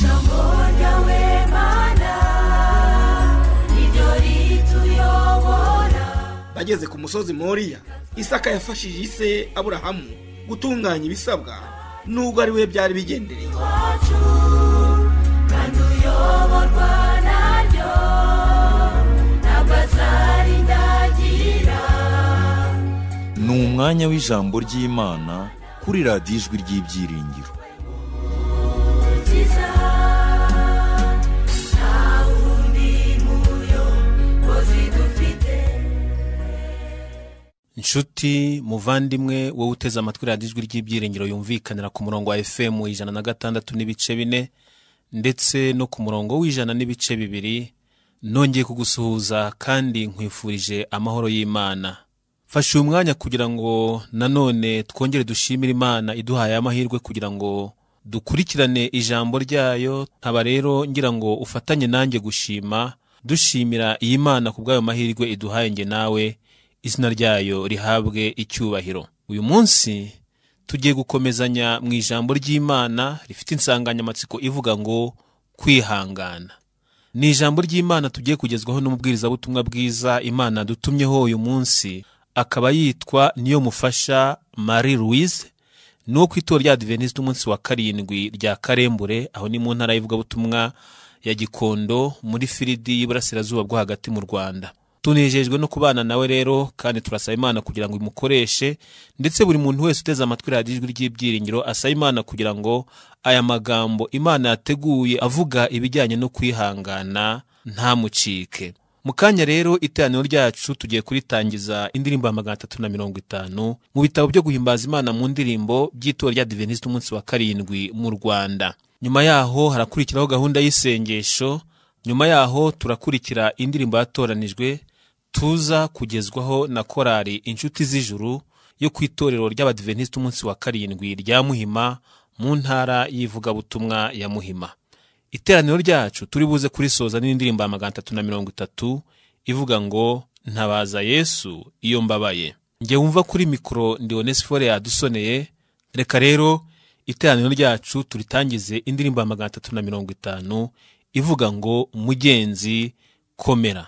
Shabona wemana Nidori tuyobora bageze ku musozi moriya isaka yafashije ise aburahamu gutunganya ibisabwa nubwo ari we byari bigendereye iwacu Kandi uyoborwa naryo Ntabwo azarindagira ni umwanya w'ijambo ry'imana kuri radiyo ijwi ry'ibyiringiro Ukiza Nta wundi muyobozi dufite inshuti muvandimwe wowe uteze amatwi radiyo ijwi ry'ibyiringiro yumvikanira ku murongo wa fm ijana na gatandatu n'ibice bine ndetse no ku murongo w'ijana n'ibice bibiri nongeye kugusuhuza kandi nkwifurije amahoro y'imana fasha uyu mwanya kugira ngo nanone twongere dushimire imana iduhaye amahirwe kugira ngo dukurikirane ijambo ryayo nkaba rero ngira ngo ufatanye nanjye gushima dushimira iyi mana ku bw'ayo mahirwe iduhaye njye nawe izina ryayo rihabwe icyubahiro uyu munsi tugiye gukomezanya mu ijambo ry'imana rifite insanganyamatsiko ivuga ngo kwihangana ni ijambo ry'imana tugiye kugezwaho n'umubwirizabutumwa bwiza imana dutumyeho uyu munsi akaba yitwa niyo mufasha marie louise ni uwo ku itora rya adventiste umunsi wa karindwi rya karembure aho ni mu ntara y'ivugabutumwa ya gikondo muri firidi y'iburasirazuba bwo hagati mu rwanda tunejejwe no kubana nawe rero kandi turasaba imana kugira ngo imukoreshe ndetse buri muntu wese uteze amatwi radiyo ijwi ry'ibyiringiro asaba imana kugira ngo aya magambo imana yateguye avuga ibijyanye no kwihangana ntamucike mu kanya rero iteraniro ryacu tugiye kuritangiza indirimbo ya magana atatu na mirongo itanu mu bitabo byo guhimbaza imana mu ndirimbo by'itora rya diveniste umunsi wa karindwi mu rwanda nyuma yaho harakurikiraho gahunda y'isengesho nyuma yaho turakurikira indirimbo yatoranijwe tuza kugezwaho na korali inshuti z'ijuru yo ku itorero ry'abadiventisite umunsi wa karindwi rya muhima mu ntara y'ivugabutumwa ya muhima iteraniro ryacu turi buze kurisoza n'indirimbo ya magana atatu na mirongo itatu ivuga ngo ntabaza yesu iyo mbabaye njye wumva kuri mikoro ndi onesifore yadusoneye reka rero iteraniro ryacu turitangize indirimbo ya magana atatu na mirongo itanu ivuga ngo mugenzi komera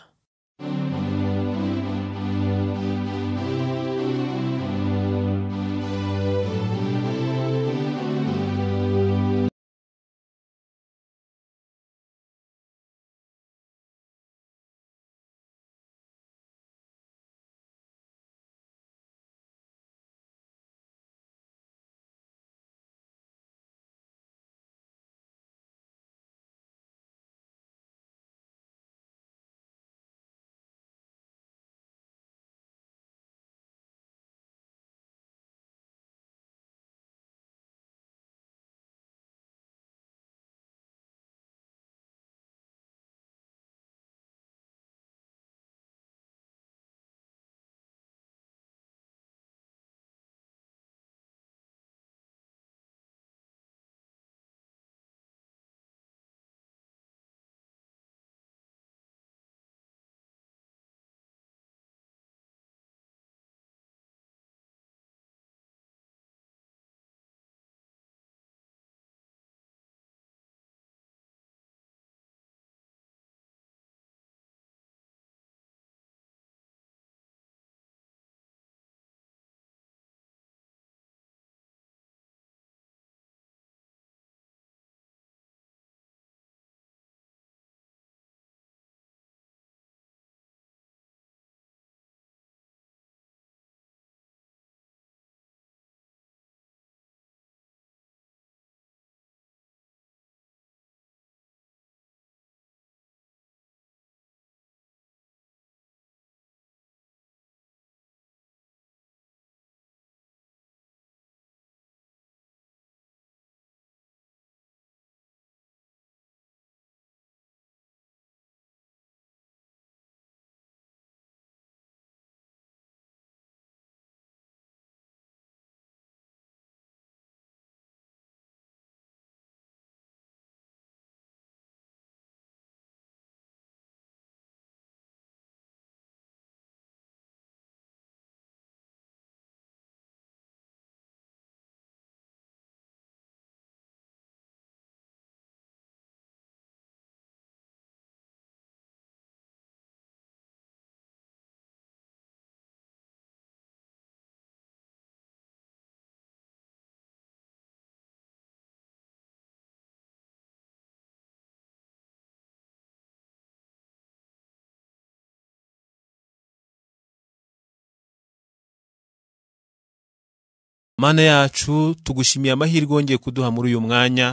mana yacu tugushimiye amahirwe wongeye kuduha muri uyu mwanya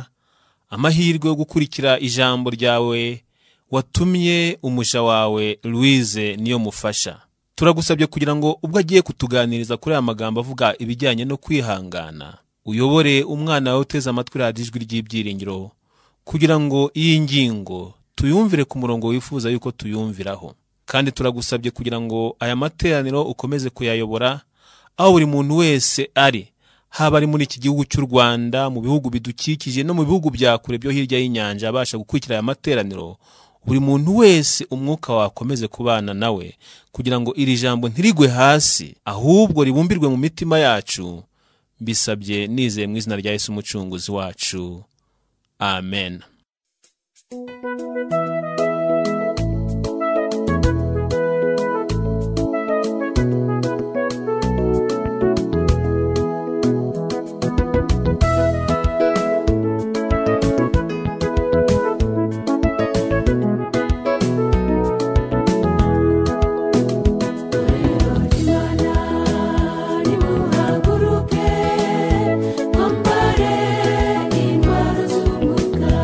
amahirwe yo gukurikira ijambo ryawe watumye umuja wawe louise niyo mufasha turagusabye kugira ngo ubwo agiye kutuganiriza kuri aya magambo avuga ibijyanye no kwihangana uyobore umwana wawe uteze amatwi radiyo ijwi ry'ibyiringiro kugira ngo iyi ngingo tuyumvire ku murongo wifuza yuko tuyumviraho kandi turagusabye kugira ngo aya materaniro ukomeze kuyayobora aho buri muntu wese ari haba ari muri iki gihugu cy'u rwanda mu bihugu bidukikije no mu bihugu bya kure byo hirya y'inyanja abasha gukurikira aya materaniro buri muntu wese umwuka wakomeze kubana nawe kugira ngo iri jambo ntirigwe hasi ahubwo ribumbirwe mu mitima yacu mbisabye nizeye mu izina rya yesu umucunguzi wacu amen Imana nimuhaguruke twambare intwaro z'umuga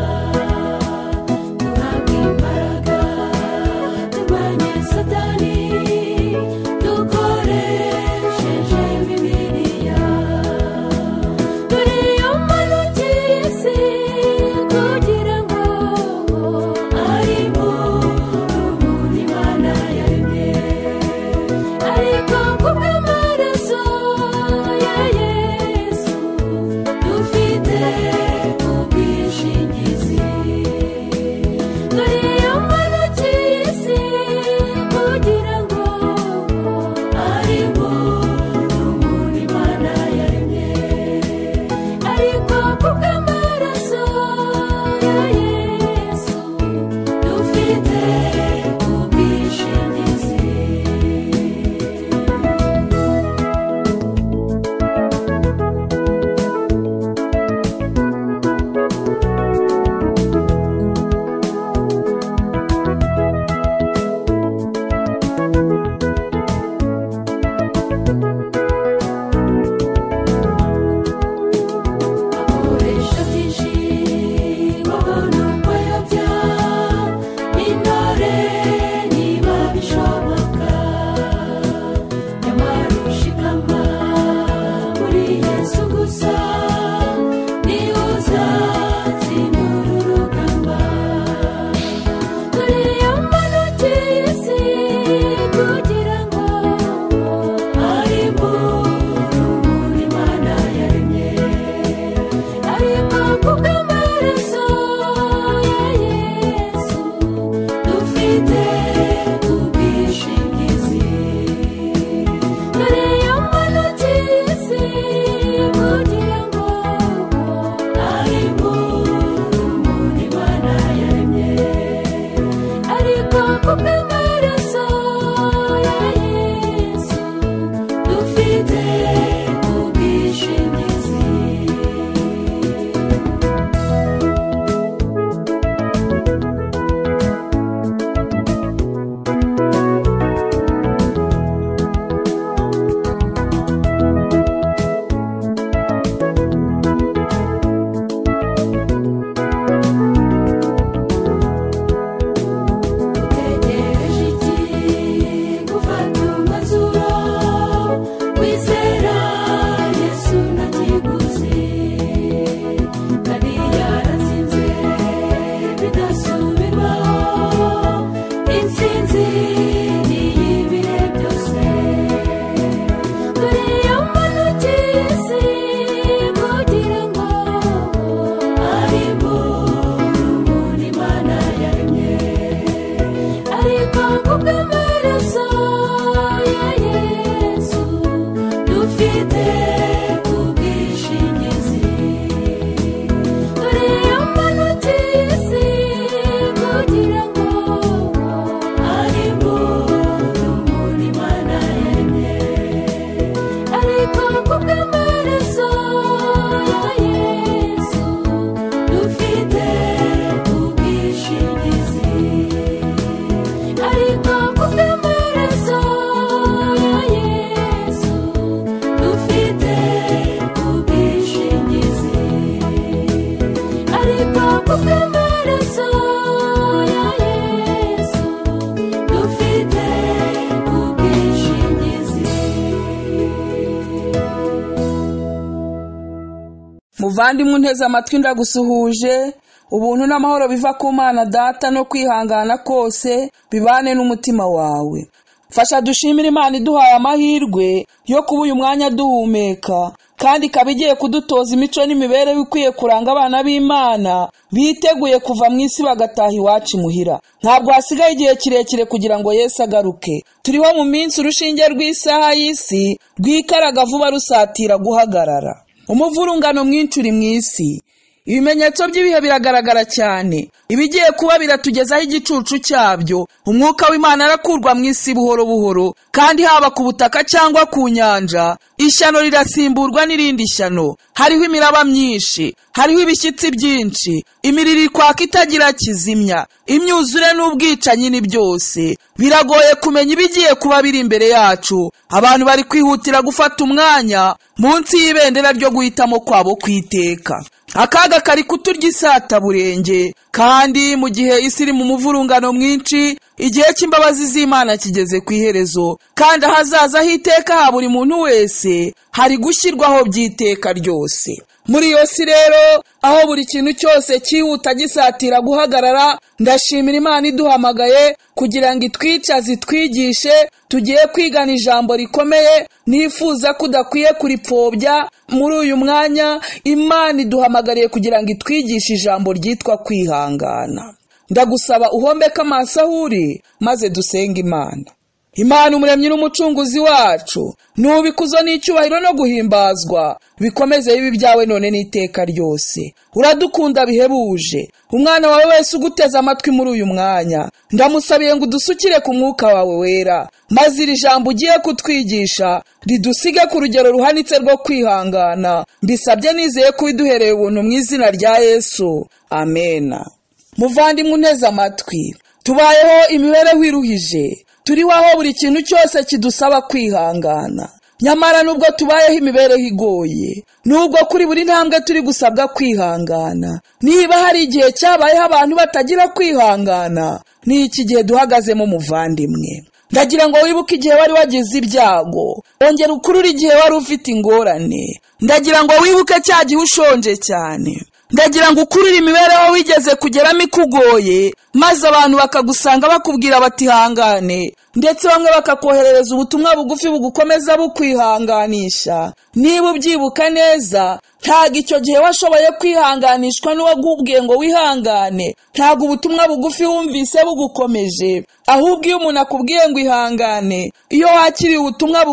duhabwe imbaraga muvandimwe unteze amatwi ndagusuhuje ubuntu n'amahoro biva ku mana data no kwihangana kose bibane n'umutima wawe fasha dushimire imana iduhaye amahirwe yo kuba uyu mwanya duhumeka kandi ikaba igiye kudutoza imico n'imibereho ikwiye kuranga abana b'imana biteguye kuva mu isi bagataha iwacu imuhira ntabwo hasigaye igihe kirekire kugira ngo yesu agaruke turiho mu minsi urushinge rw'isaha y'isi rwikaraga vuba rusatira guhagarara umuvurungano mwinshi uri mu isi ibimenyetso by'ibihe biragaragara cyane ibigiye kuba biratugezaho igicucu cyabyo umwuka w'imana arakurwa mu isi buhoro buhoro kandi haba ku butaka cyangwa ku nyanja ishyano rirasimburwa n'irindi shyano hariho imiraba myinshi hariho ibishyitsi byinshi imiriro ikwaka itagira kizimya imyuzure n'ubwicanyi ni byose biragoye kumenya ibigiye kuba biri imbere yacu abantu bari kwihutira gufata umwanya munsi y'ibendera ryo guhitamo kwabo kwiteka akaga kari kuturya isataburenge kandi mu gihe isi iri mu muvurungano mwinshi igihe cy'imbabazi z'imana kigeze ku iherezo kandi ahazaza h'iteka ha buri muntu wese hari gushyirwaho by'iteka ryose muri iyo si rero aho buri kintu cyose cyihuta gisatira guhagarara ndashimira imana iduhamagaye kugira ngo itwicaze itwigishe tugiye kwigana ijambo rikomeye nifuza ko udakwiye kuripfobya muri uyu mwanya imana iduhamagariye kugira ngo itwigishe ijambo ryitwa kwihangana ndagusaba uhombeke amaso aho uri maze dusenge imana imana umuremyi n'umucunguzi wacu nubikuzo n'icyubahiro no guhimbazwa bikomeze bibi byawe none n'iteka ryose uradukunda bihebuje umwana wawe wese uguteze amatwi muri uyu mwanya ndamusabiye ngo udusukire ku mwuka wawe wera maze iri jambo ugiye kutwigisha ridusige ku rugero ruhanitse rwo kwihangana mbisabye nizeye ko widuhereye ubuntu mu izina rya yesu amena muvandimwe unteze amatwi tubayeho imibereho iruhije turiho aho buri kintu cyose kidusaba kwihangana nyamara nubwo tubayeho imibereho igoye nubwo kuri buri ntambwe turi gusabwa kwihangana niba hari igihe cyabayeho abantu batagira kwihangana ni iki gihe duhagazemo muvandimwe ndagira ngo wibuke igihe wari wagize ibyago wongera ukurure igihe wari ufite ingorane ndagira ngo wibuke cya gihe ushonje cyane ndagira ngo ukurure imibereho wigeze kugeramo ikugoye maze abantu bakagusanga bakubwira bati hangane ndetse bamwe bakakoherereza ubutumwa bugufi bugukomeza bukwihanganisha niba ubyibuka neza ntabwo icyo gihe washoboye kwihanganishwa n'uwagubwiye ngo wihangane ntabwo ubutumwa bugufi wumvise bugukomeje ahubwo iyo umuntu akubwiye ngo ihangane iyo wakiriye ubutumwa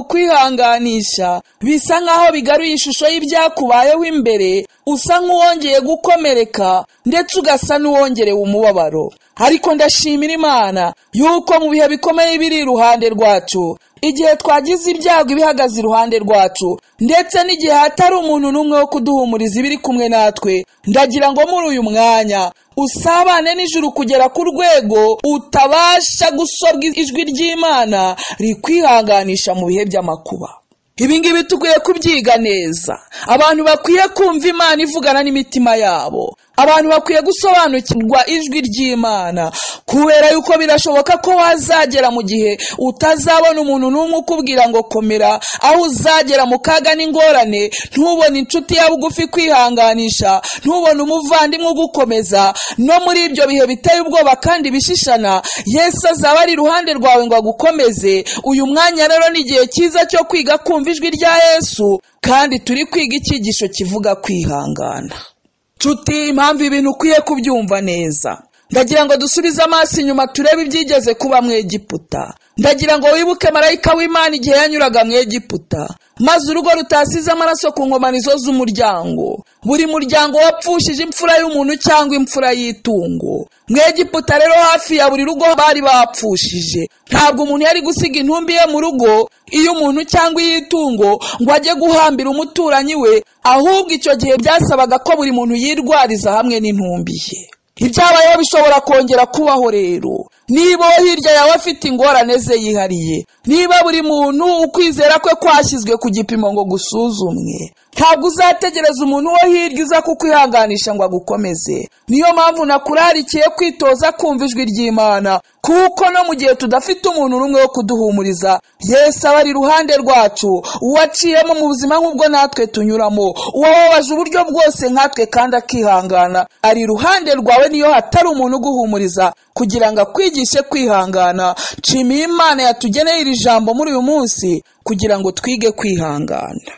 bukwihanganisha bisa nk'aho bigaruye ishusho y'ibyakubayeho imbere usa nk'uwongeye gukomereka ndetse ugasa n'uwongerewe umubabaro ariko ndashimira imana yuko mu bihe bikomeye biri iruhande rwacu igihe twagize ibyago ibihagaze iruhande rwacu ndetse n'igihe hatari umuntu n'umwe wo kuduhumuriza ibiri kumwe natwe ndagira ngo muri uyu mwanya usabane nijoro kugera ku rwego utabasha gusobwa ijwi ry'imana rikwihanganisha mu bihe by'amakuba ibingibi tukwiye kubyiga neza abantu bakwiye kumva imana ivugana n'imitima yabo abantu bakwiye gusobanukirwa ijwi ry'imana kubera yuko birashoboka ko wazagera mu gihe utazabona umuntu n'umwe ukubwira ngo komera aho uzagera mu kaga n'ingorane ntubone inshuti yawe ugufi kwihanganisha ntubone umuvandimwe ugukomeza no muri ibyo bihe biteye ubwoba kandi bishishana yesu azaba ari iruhande rwawe ngo agukomeze uyu mwanya rero ni igihe cyiza cyo kwiga kumva ijwi rya yesu kandi turi kwiga icyigisho kivuga kwihangana nshuti impamvu ibintu ukwiye kubyumva neza ndagira ngo dusubize amaso inyuma turebe ibyigeze kuba mu egiputa ndagira ngo wibuke marayika w'imana igihe yanyuraga mu egiputa maze urugo rutasize amaraso ku nkomanizo z'umuryango buri muryango wapfushije imfura y'umuntu cyangwa imfura y'itungo mu egiputa rero hafi ya buri rugo bari bapfushije ntabwo umuntu yari gusiga intumbi ye mu rugo iyo umuntu cyangwa iy'itungo ngo ajye guhambira umuturanyi we ahubwo icyo gihe byasabaga ko buri muntu yirwariza hamwe n'intumbi ye ibyabayeho bishobora kongera kubaho rero niba uwo hirya yawe afite ingorane ze yihariye niba buri muntu ukwizera kwe kwashyizwe ku gipimo ngo gusuzumwe ntabwo uzategereza umuntu wo hirya uza kukwihanganisha ngo agukomeze niyo mpamvu nakurarikiye kwitoza kumva ijwi ry'imana kuko no mu gihe tudafite umuntu n'umwe wo kuduhumuriza yesu aba ari iruhande rwacu uwaciyemo mu buzima nk'ubwo natwe tunyuramo uwababaje uburyo bwose nkatwe kandi akihangana ari iruhande rwawe niyo hatari umuntu uguhumuriza kugira ngo akwigishe kwihangana nshimiye imana yatugeneye iri jambo muri uyu munsi kugira ngo twige kwihangana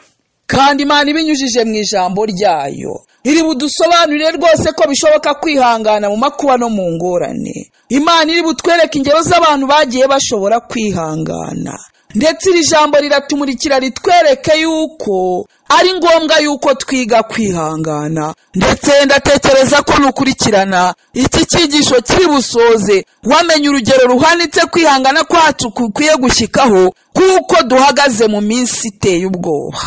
kandi imana ibinyujije mu ijambo ryayo iri budusobanurire rwose ko bishoboka kwihangana mu makuba no mu ngorane imana iri butwereke ingero z'abantu bagiye bashobora kwihangana ndetse iri jambo riratumurikira ritwereke yuko ari ngombwa yuko twiga kwihangana ndetse ndatekereza ko nukurikirana iki cyigisho kiri busoze wamenye urugero ruhanitse kwihangana kwacu gukwiye gushyikaho kuko duhagaze mu minsi iteye ubwoba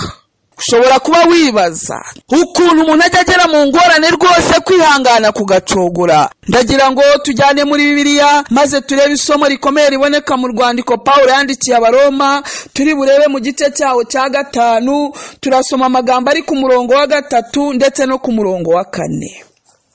ushobora kuba wibaza ukuntu umuntu ajya agera mu ngorane rwose kwihangana kugacogora ndagira ngo tujyane muri bibiliya maze turebe isomo rikomeye riboneka mu rwandiko paul yandikiye abaroma turi burebe mu gice cyawo cya gatanu turasoma amagambo ari ku murongo wa gatatu ndetse no ku murongo wa kane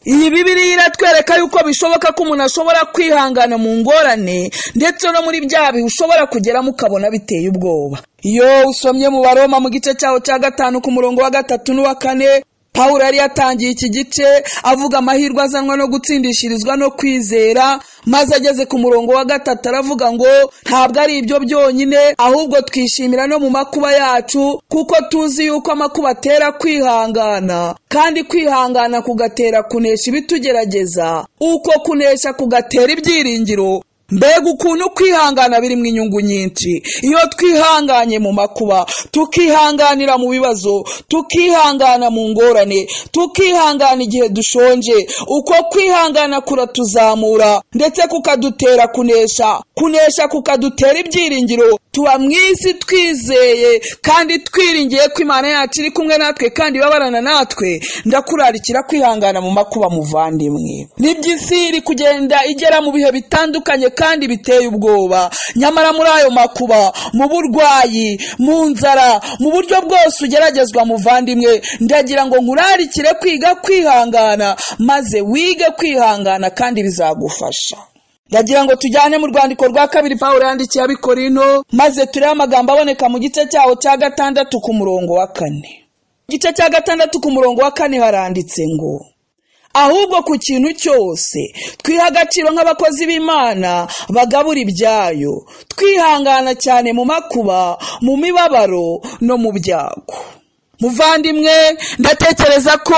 iyi bibiriya iratwereka yuko bishoboka ko umuntu ashobora kwihangana mu ngorane ndetse no muri bya bihe ushobora kugeramo ukabona biteye ubwoba iyo usomye mu baroma mu gice cyawo cya gatanu ku murongo wa gatatu n'uwa kane paul yari yatangiye iki gice avuga amahirwe azanwa no gutsindishirizwa no kwizera maze ageze ku murongo wa gatatu aravuga ngo ntabwo ari ibyo byonyine ahubwo twishimira no mu makuba yacu kuko tuzi yuko amakuba atera kwihangana kandi kwihangana kugatera kunesha ibitugerageza uko kunesha kugatera ibyiringiro mbega ukuntu kwihangana birimo inyungu nyinshi iyo twihanganye mu makuba tukihanganira mu bibazo tukihangana mu ngorane tukihangana igihe dushonje uko kwihangana kuratuzamura ndetse kukadutera kunesha kunesha kukadutera ibyiringiro tuba mu isi twizeye kandi twiringiye ko imana yacu iri kumwe natwe kandi ibabarana natwe ndakurarikira kwihangana mu makuba muvandimwe nibyo isi iri kugenda igera mu bihe bitandukanye kandi biteye ubwoba nyamara muri ayo makuba mu burwayi mu nzara mu buryo bwose ugeragezwa muvandimwe ndagira ngo nkurarikire kwiga kwihangana maze wige kwihangana kandi bizagufasha ndagira ngo tujyane mu rwandiko rwa kabiri paul yandikiye abikorino maze turebe amagambo aboneka mu gice cyawo cya gatandatu ku murongo wa kane Mu gice cya gatandatu ku murongo wa kane haranditse ngo ahubwo ku kintu cyose twiha agaciro nk'abakozi b'imana bagabura ibyayo twihangana cyane mu makuba mu mibabaro no mu byago muvandimwe ndatekereza ko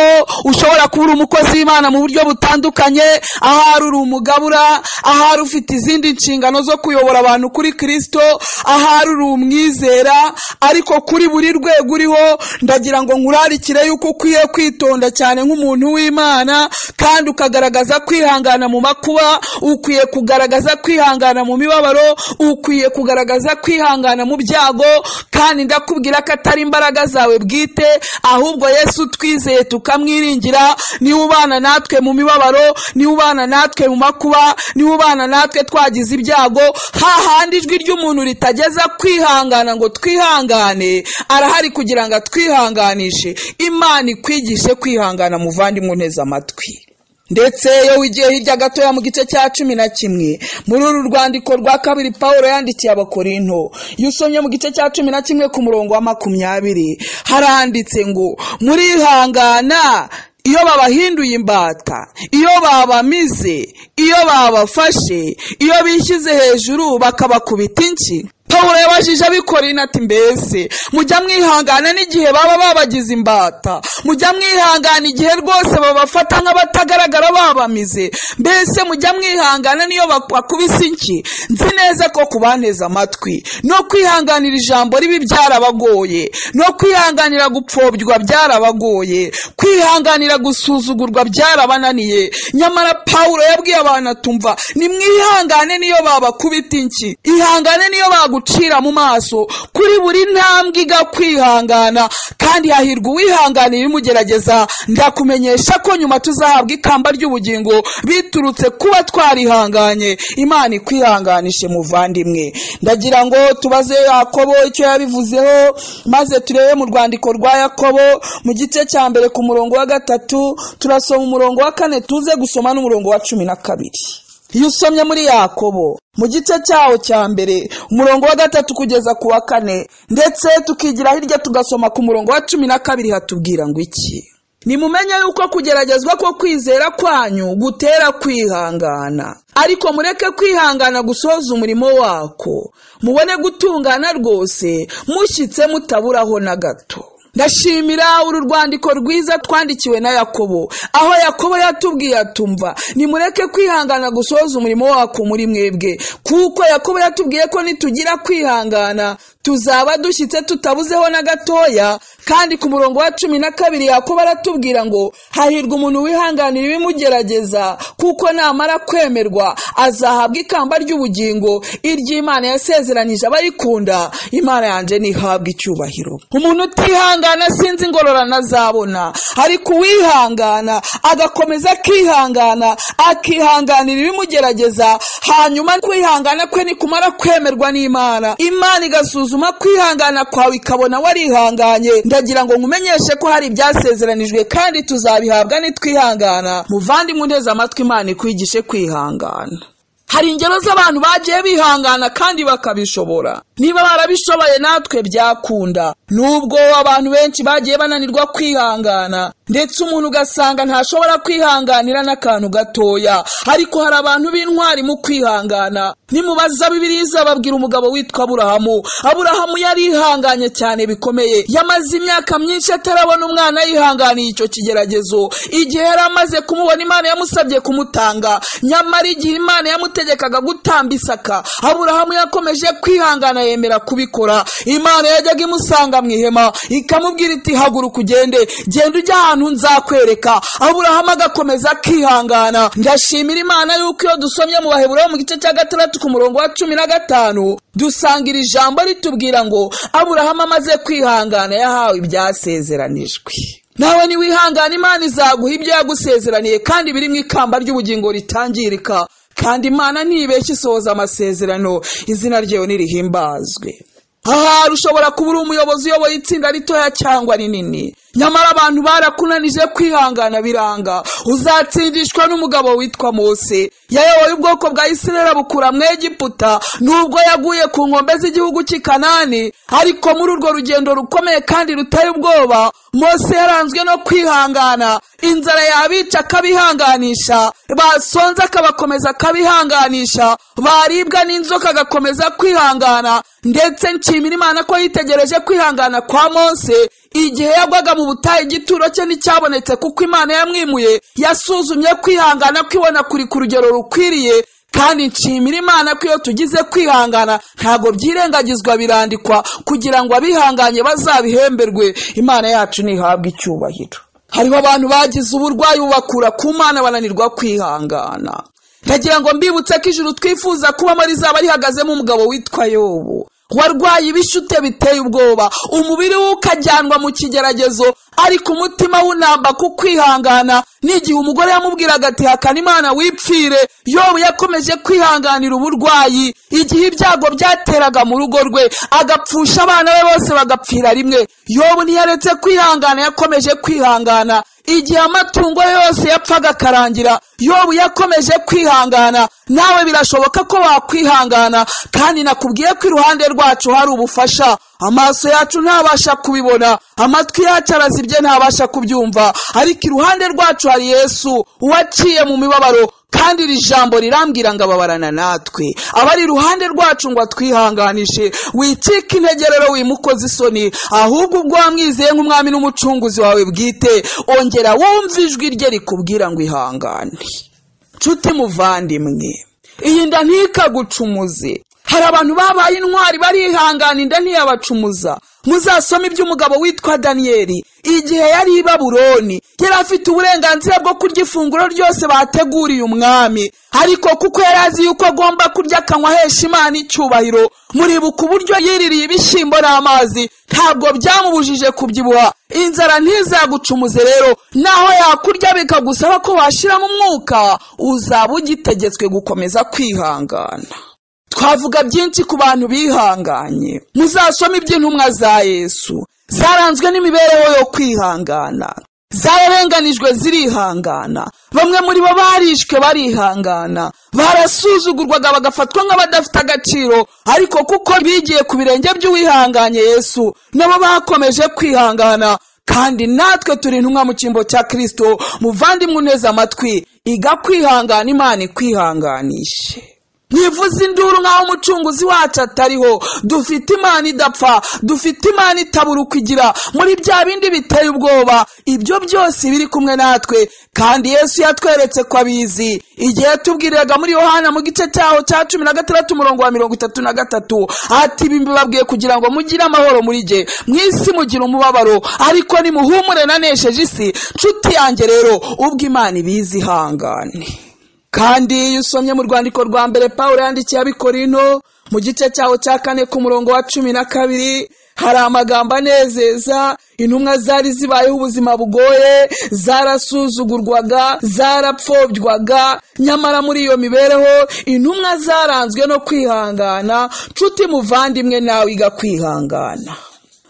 ushobora kuba uri umukozi w'imana mu buryo butandukanye ahari uri umugabura ahari ufite izindi nshingano zo kuyobora abantu kuri kirisito ahari uri umwizera ariko kuri buri rwego uriho ndagira ngo nkurarikire yuko ukwiye kwitonda cyane nk'umuntu w'imana kandi ukagaragaza kwihangana mu makuba ukwiye kugaragaza kwihangana mu mibabaro ukwiye kugaragaza kwihangana mu byago kandi ndakubwira ko atari imbaraga zawe bwite bwite ahubwo yesu twizeye tukamwiringira niwe ubana natwe mu mibabaro niwe ubana natwe mu makuba niwe ubana natwe twagize ibyago hahandi ijwi ry'umuntu ritageza kwihangana ngo twihangane arahari kugira ngo atwihanganishe imana ikwigishe kwihangana muvandimwe nteze amatwi ndetse iyo wigiye hirya gatoya mu gice cya cumi na kimwe muri uru rwandiko rwa kabiri paul yandikiye abakorinto iyo usomye mu gice cya cumi na kimwe ku murongo wa makumyabiri haranditse ngo murihangana iyo babahinduye imbata iyo babamize iyo babafashe iyo bishyize hejuru bakabakubita inshyi paul yabajije abikorina ati mbese mujya mwihangana n'igihe baba babagize imbata mujya mwihangana igihe rwose babafata nk'abatagaragara babamize mbese mujya mwihangana n'iyo bakubise inki nzi neza ko kubanteza amatwi no kwihanganira ijambo ribi byarabagoye no kwihanganira gupfobya byarabagoye kwihanganira gusuzugurwa byarabananiye nyamara paul yabwiye abantu atumva nimwihangane niyo babakubita inki ihangane niyo baguca gucira mu maso kuri buri ntambwe iga kwihangana kandi hahirwa uwihanganiye ibimugerageza ndakumenyesha ko nyuma tuzahabwa ikamba ry'ubugingo biturutse kuba twarihanganye imana ikwihanganishe muvandimwe ndagira ngo tubaze yakobo icyo yabivuzeho maze turebe mu rwandiko rwa yakobo mu gice cya mbere ku murongo wa gatatu turasoma umurongo wa kane tuze gusoma n'umurongo wa cumi na kabiri iyo usomye muri yakobo mu gice cyawo cya mbere umurongo wa gatatu kugeza ku wa kane ndetse tukigira hirya tugasoma ku murongo wa cumi na kabiri hatubwira ngo iki nimumenye yuko kugeragezwa ko kwizera kwanyu gutera kwihangana ariko mureke kwihangana gusoza umurimo wako mubone gutungana rwose mushyitse mutaburaho na gato ndashimira uru rwandiko rwiza twandikiwe na yakobo aho yakobo yatubwiye atumva nimureke kwihangana gusoza umurimo wako muri mwebwe kuko yakobo yatubwiye ko nitugira kwihangana tuzaba dushyitse tutabuzeho na gatoya kandi ku murongo wa cumi na kabiri yakobo aratubwira ngo hahirwa umuntu wihanganira ibimugerageza kuko namara kwemerwa azahabwa ikamba ry'ubugingo iry'imana yasezeranyije abarikunda imana yanjye ntihabwe icyubahiro umuntu utihangana uwihangana sinzi ingororano azabona ariko uwihangana agakomeza akihangana akihanganira ibimugerageza hanyuma kwihangana kwe nikumara kwemerwa n'imana imana igasuzuma kwihangana kwawe ikabona warihanganye ndagira ngo nkumenyeshe ko hari ibyasezeranijwe kandi tuzabihabwa nitwihangana muvandimwe uteze amatwi imana ikwigishe kwihangana hari ingero z'abantu bagiye bihangana kandi bakabishobora niba barabishoboye natwe byakunda nubwo abantu benshi bagiye bananirwa kwihangana ndetse umuntu ugasanga ntashobora kwihanganira n'akantu gatoya ariko hari abantu b'intwari mu kwihangana nimubaza bibiriza babwira umugabo witwa aburahamu aburahamu yarihanganye cyane bikomeye yamaze imyaka myinshi atarabona umwana yihanganiye icyo kigeragezo igihe yari amaze kumubona imana yamusabye kumutanga nyamara igihe imana yamuteye yategekaga gutamba isaka aburahamu yakomeje kwihangana yemera kubikora imana yajyaga imusanga mu ihema ikamubwira iti haguruka ugende genda ujya ahantu nzakwereka aburahamu agakomeza akihangana ndashimira imana yuko iyo dusomye mu baheburayo mu gice cya gatandatu ku murongo wa cumi na gatanu dusanga iri jambo ritubwira ngo aburahamu amaze kwihangana yahawe ibyasezeranijwe nawe niwihangana imana izaguha ibyo yagusezeraniye kandi biri mu ikamba ry'ubugingo ritangirika kandi imana ntibeshye isohoza amasezerano izina ryayo ntirihimbazwe ahari ushobora kuba uri umuyobozi uyoboye itsinda ritoya cyangwa rinini nyamara abantu barakunanije kwihangana biranga uzatsindishwa n'umugabo witwa mose yayoboye ubwoko bwa isirayeli abukura mu egiputa nubwo yaguye ku nkombe z'igihugu cy'i kanani ariko muri urwo rugendo rukomeye kandi rutari ubwoba mose yaranzwe no kwihangana inzara yabica akabihanganisha basonze akabakomeza akabihanganisha baribwa n'inzoka agakomeza kwihangana ndetse nshimira imana ko yitegereje kwihangana kwa mose igihe yagwaga mu butayu igituro cye nticyabonetse kuko imana yamwimuye yasuzumye kwihangana kwibona kuri ku rugero rukwiriye kandi nshimira imana ko iyo tugize kwihangana ntabwo byirengagizwa birandikwa kugira ngo abihanganye bazabihemberwe imana yacu ntihabwe icyubahiro hariho abantu bagize uburwayi bubakura ku mana bananirwa kwihangana ndagira ngo mbibutse ko ijuru twifuza kubamo rizaba rihagazemo umugabo witwa yobu warwaye ibishute biteye ubwoba umubiri we ukajyanwa mu kigeragezo ariko umutima w'unamba ku kwihangana n'igihe umugore yamubwiraga ati hakana imana wipfire yobu yakomeje kwihanganira uburwayi igihe ibyago byateraga mu rugo rwe agapfusha abana be bose bagapfira rimwe yobu ntiyaretse kwihangana yakomeje kwihangana igihe amatungo ye yose yapfaga akarangira yobu yakomeje kwihangana nawe birashoboka ko wakwihangana kandi nakubwiye ko iruhande rwacu hari ubufasha amaso yacu ntabasha kubibona amatwi yacu arazibye ntabasha kubyumva ariko iruhande rwacu hari yesu uwaciye mu mibabaro kandi iri jambo rirambwira ngo ababarana natwe abari iruhande rwacu ngo atwihanganishe wicike integerero wimukoze isoni ahubwo ubwo wamwizeye nk'umwami n'umucunguzi wawe bwite ongera wumve ijwi rye rikubwira ngo ihangane nshuti muvandimwe iyi nda ntikagucumuze hari abantu babaye intwari barihangana inda ntiyabacumuza muzasome iby'umugabo witwa daniyeli igihe yari i babuloni yari afite uburenganzira bwo kurya ifunguro ryose bateguriye umwami ariko kuko yari azi yuko agomba kurya akanywa ahesha imana icyubahiro muribuka uburyo yiririye ibishyimbo n'amazi ntabwo byamubujije kubyibuha inzara ntizagucumuze rero naho yakurya bikagusaba ko washyiramo umwuka uzaba ugitegetswe gukomeza kwihangana twavuga byinshi ku bantu bihanganye muzasome iby'intumwa za yesu zaranzwe n'imibereho yo kwihangana zararenganijwe zirihangana bamwe muri bo barishwe barihangana barasuzugurwaga bagafatwa nk'abadafite agaciro ariko kuko bigiye ku birenge by'uwihanganye yesu nabo bakomeje kwihangana kandi natwe turi intumwa mu cyimbo cya kirisito muvandimwe uneze amatwi iga kwihangana imana ikwihanganishe ntivuze induru nk'aho umucunguzi wacu atariho dufite imana idapfa dufite imana itabura uko igira muri bya bindi biteye ubwoba ibyo byose biri kumwe natwe kandi yesu yatweretse ko abizi igihe tubwiriraga muri yohana mu gice cyaho cya cumi na gatandatu umurongo wa mirongo itatu na gatatu ati ibi mbibabwiye kugira ngo mugire amahoro muri jye mu isi mugira umubabaro ariko nimuhumure nanesheje isi nshuti yanjye rero ubwo imana ibizi ihangane kandi iyo usomye mu rwandiko rwa mbere paul yandikiye abikorino mu gice cyaho cya kane ku murongo wa cumi na kabiri hari amagambo anezeza intumwa zari zibayeho ubuzima bugoye zarasuzugurwaga zarapfobwaga nyamara muri iyo mibereho intumwa zaranzwe no kwihangana nshuti muvandimwe nawe iga kwihangana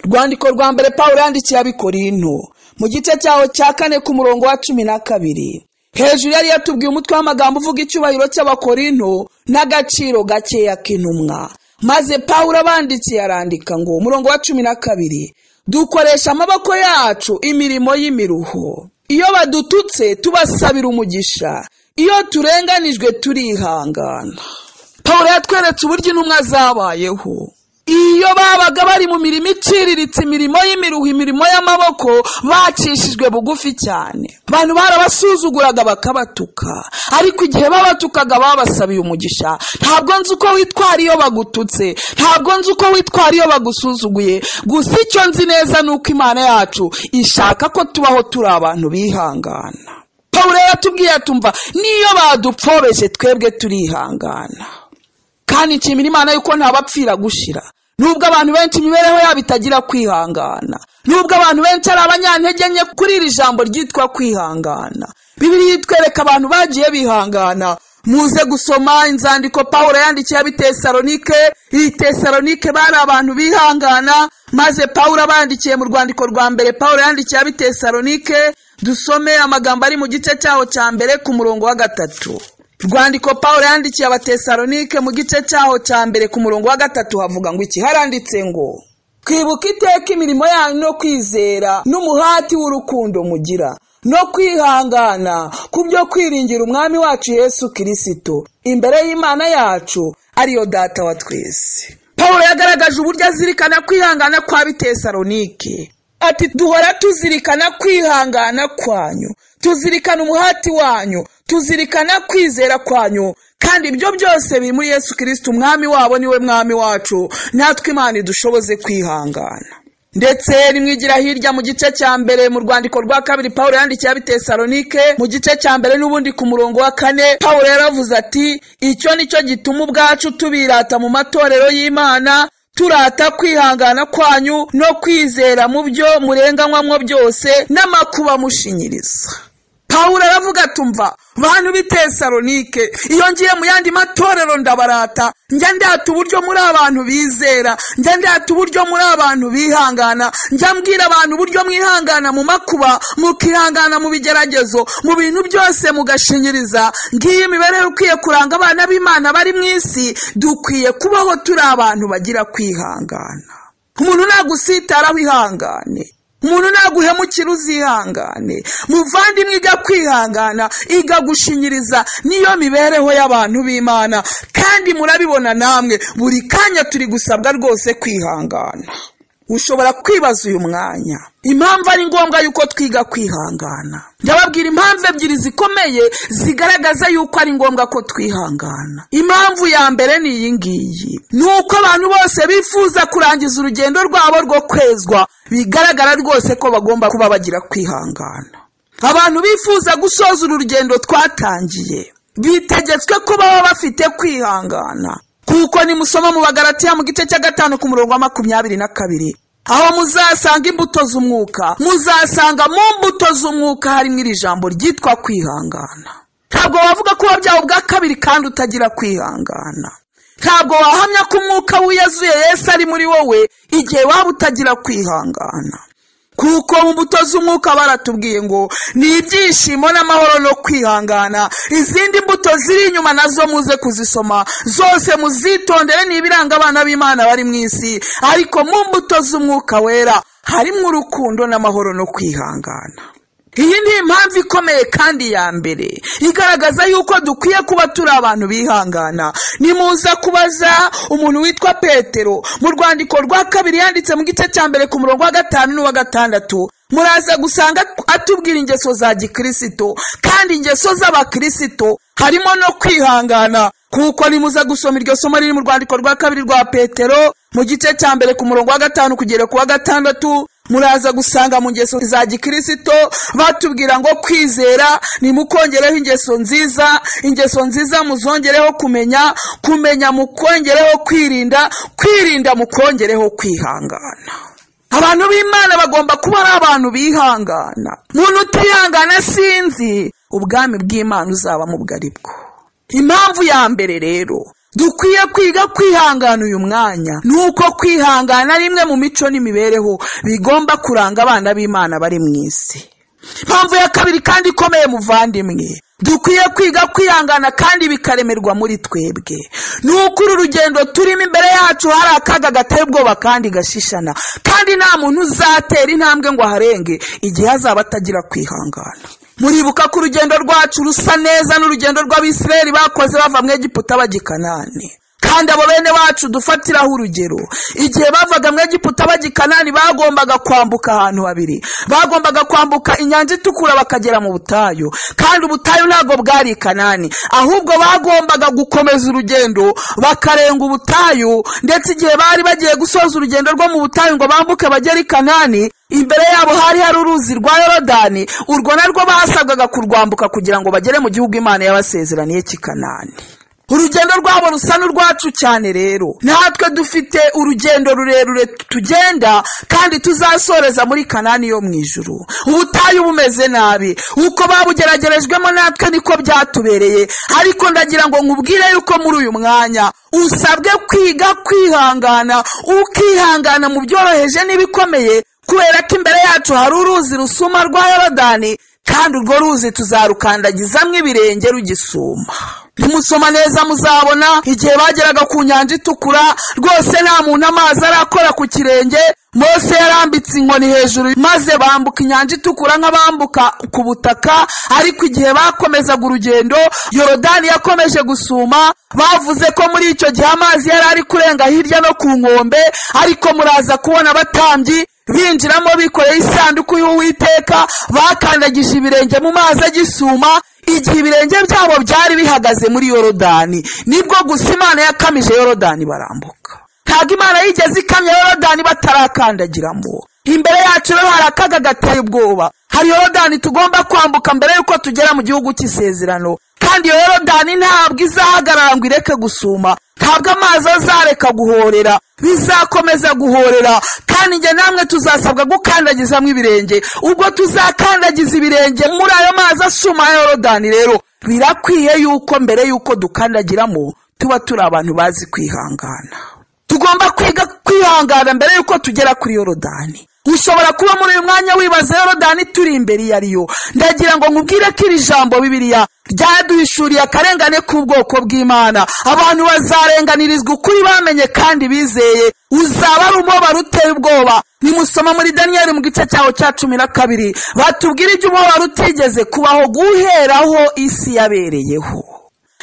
rwandiko rwa mbere paul yandikiye abikorino mu gice cyaho cya kane ku murongo wa cumi na kabiri hejuru yari yatubwiye umutwe w'amagambo uvuga icyubahiro cy'abakorinto n'agaciro gakeya k'intumwa maze pawulo abandikiye arandika ngo umurongo wa cumi na kabiri dukoresha amaboko yacu imirimo y'imiruho iyo badututse tubasabira umugisha iyo turenganijwe turihangana pawulo yatweretse uburyo intumwa zabayeho iyo babaga bari mu mirimo iciriritse imirimo y'imiruho imirimo y'amaboko bacishijwe bugufi cyane abantu barabasuzuguraga bakabatuka ariko igihe babatukaga babasabiye umugisha ntabwo nzi uko witwara iyo bagututse ntabwo nzi uko witwara iyo bagusuzuguye gusa icyo nzi neza ni uko imana yacu ishaka ko tubaho turi abantu bihangana pawulo yaratubwiye atumva niyo badupfobeshe twebwe turihangana kandi nshimira imana yuko ntabapfira gushira nubwo abantu benshi imibereho yabo itagira kwihangana nubwo abantu benshi ari abanyantege nke kuri iri jambo ryitwa kwihangana bibiri yitwereka abantu bagiye bihangana muze gusoma inzandiko paul yandikiye abitesalonike ibitesalonike bari abantu bihangana maze paul abandikiye mu rwandiko rwa mbere paul yandikiye abitesalonike dusome amagambo ari mu gice cyaho cya mbere ku murongo wa gatatu rwandiko paul yandikiye abatesalonike mu gice cyaho cya mbere ku murongo wa gatatu havuga ngo iki haranditse ngo twibuka iteka imirimo yanyu no kwizera n'umuhati w'urukundo mugira no kwihangana ku byo kwiringira umwami wacu yesu kirisito imbere y'imana yacu ariyo data wa twese paul yagaragaje uburyo azirikana kwihangana kwa bitesalonike ati duhora tuzirikana kwihangana kwanyu tuzirikana umuhati wanyu tuzirikana kwizera kwanyu kandi ibyo byose biri muri yesu kirisiti umwami wabo niwe mwami wacu natwe imana idushoboze kwihangana ndetse rimwigira hirya mu gice cya mbere mu rwandiko rwa kabiri paul yandikiye abitesalonike mu gice cya mbere n'ubundi ku murongo wa kane paul yaravuze ati icyo ni cyo gituma ubwacu tubirata mu matorero y'imana turata kwihangana kwanyu no kwizera mu byo murenganywamo byose n'amakuba mushinyiriza pawulo aravuga tumva bantu b'itesalonike iyo ngiye mu yandi matorero ndabarata njya ndata uburyo muri abantu bizera njya ndata uburyo muri abantu bihangana njya mbwira abantu uburyo mwihangana mu makuba mukihangana mu bigeragezo mu bintu byose mugashinyiriza ngiyo imibereho ikwiye kuranga abana b'imana bari mu isi dukwiye kubaho turi abantu bagira kwihangana umuntu nagusitaraho ihangane umuntu ntaguhemukira uzihangane muvandimwe iga kwihangana iga gushinyiriza niyo mibereho y'abantu b'imana kandi murabibona namwe buri kanya turi gusabwa rwose kwihangana ushobora kwibaza uyu mwanya impamvu ari ngombwa yuko twiga kwihangana ndababwira impamvu ebyiri zikomeye zigaragaza yuko ari ngombwa ko twihangana impamvu ya mbere ni iyi ngiyi ni uko abantu bose bifuza kurangiza urugendo rwabo rwo kwezwa bigaragara rwose ko bagomba kuba bagira kwihangana abantu bifuza gusoza uru rugendo twatangiye bitegetswe ko baba bafite kwihangana kuko nimusoma mu bagaratiya mu gice cya gatanu ku murongo wa makumyabiri na kabiri aho muzasanga imbuto z'umwuka muzasanga mu mbuto z'umwuka harimo iri jambo ryitwa kwihangana ntabwo wavuga ko wabyawe ubwa kabiri kandi utagira kwihangana ntabwo wahamya ko umwuka wiyazuye yesu ari muri wowe igihe waba utagira kwihangana kuko mu mbuto z'umwuka baratubwiye ngo ni ibyishimo n'amahoro no kwihangana izindi mbuto ziri inyuma nazo muze kuzisoma zose muzitondere ni ibiranga abana b'imana bari mu isi ariko mu mbuto z'umwuka wera harimo urukundo n'amahoro no kwihangana iyi ni impamvu ikomeye kandi ya mbere igaragaza yuko dukwiye kuba turi abantu bihangana nimuza kubaza umuntu witwa petero mu rwandiko rwa kabiri yanditse mu gice cya mbere ku murongo wa gatanu n'uwa gatandatu muraza gusanga atubwira ingeso za gikirisito kandi ingeso z'abakirisito harimo no kwihangana kuko nimuza gusoma iryo somo riri mu rwandiko rwa kabiri rwa petero mu gice cya mbere ku murongo wa gatanu kugera ku wa gatandatu muraza gusanga mu ngeso za gikirisito batubwira ngo kwizera nimukongereho ingeso nziza ingeso nziza muzongereho kumenya kumenya mukongereho kwirinda kwirinda mukongereho kwihangana abantu b'imana bagomba kuba ari abantu bihangana umuntu utihangana sinzi ubwami bw'imana uzaba mu bwari bwo impamvu ya mbere rero dukwiye kwiga kwihangana uyu mwanya ni uko kwihangana ari imwe mu mico n'imibereho bigomba kuranga abana b'imana bari mu isi impamvu ya kabiri kandi ikomeye muvandimwe dukwiye kwiga kwihangana kandi bikaremerwa muri twebwe ni uko uru rugendo turimo imbere yacu hari akaga gateye ubwoba kandi gashishana kandi nta muntu uzatera intambwe ngo aharenge igihe azaba atagira kwihangana muribuka ko urugendo rwacu rusa neza n'urugendo rw'abisirayeli bakoze bava mu egiputa bajya i kanani kandi abo bene bacu dufatiraho urugero igihe bavaga mu egiputa bajya i kanani bagombaga kwambuka ahantu habiri bagombaga kwambuka inyanja itukura bakagera mu butayu kandi ubutayu ntabwo bwari i kanani ahubwo bagombaga gukomeza urugendo bakarenga ubutayu ndetse igihe bari bagiye gusoza urugendo rwo mu butayu ngo bambuke bagere i kanani imbere yabo hari hari uruzi rwa yorodani urwo narwo basabwaga kurwambuka kugira ngo bagere mu gihugu imana yabasezeraniye cy'ikanani urugendo rwabo rusa n'urwacu cyane rero natwe dufite urugendo rurerure tugenda kandi tuzasoreza muri kanani yo mu ijuru ubutayu bumeze nabi uko babugeragerejwemo natwe niko byatubereye ariko ndagira ngo nkubwire yuko muri uyu mwanya usabwe kwiga kwihangana ukihangana mu byoroheje n'ibikomeye kubera ko imbere yacu hari uruzi rusuma rwa yorodani kandi urwo ruzi tuzarukandagizamo ibirenge rugisuma nimusoma neza muzabona igihe bageraga ku nyanja itukura rwose nta muntu amazi arakora ku kirenge mose yarambitse inkoni hejuru maze bambuka inyanja itukura nk'abambuka ku butaka ariko igihe bakomezaga urugendo yorodani yakomeje gusuma bavuze ko muri icyo gihe amazi yari ari kurenga hirya no ku nkombe ariko muraza kubona abatambyi binjiramo bikoreye isanduku y'uwiteka bakandagije ibirenge mu mazi agisuma igihe ibirenge byabo byari bihagaze muri yorodani nibwo gusa imana yakamije yorodani barambuka ntabwo imana yigeze ikamya yorodani batarakandagiramo imbere yacu rero hari akaga gateye ubwoba hari yorodani tugomba kwambuka mbere y'uko tugera mu gihugu cy'isezerano kandi iyo yorodani ntabwo izahagarara ngo ireke gusuma ntabwo amazi azareka guhorera bizakomeza guhorera kandi njye namwe tuzasabwa gukandagizamo ibirenge ubwo tuzakandagiza ibirenge muri ayo mazi asuma ya yorodani rero birakwiye yuko mbere y'uko dukandagiramo tuba turi abantu bazi kwihangana tugomba kwiga kwihangana mbere y'uko tugera kuri yorodani ushobora kuba muri uyu mwanya wibaza yorodani turi imbere iyo ari yo ndagira ngo nkubwire ko iri jambo bibiriya ryaduhishuriye akarengane k'ubwoko bw'imana abantu bazarenganirizwa ukuri bamenye kandi bizeye uzaba ari umubabaro uteye ubwoba nimusoma muri daniyeli mu gice cyaho cya cumi na kabiri batubwire ibyo umubabaro utigeze kubaho guheraho isi yabereyeho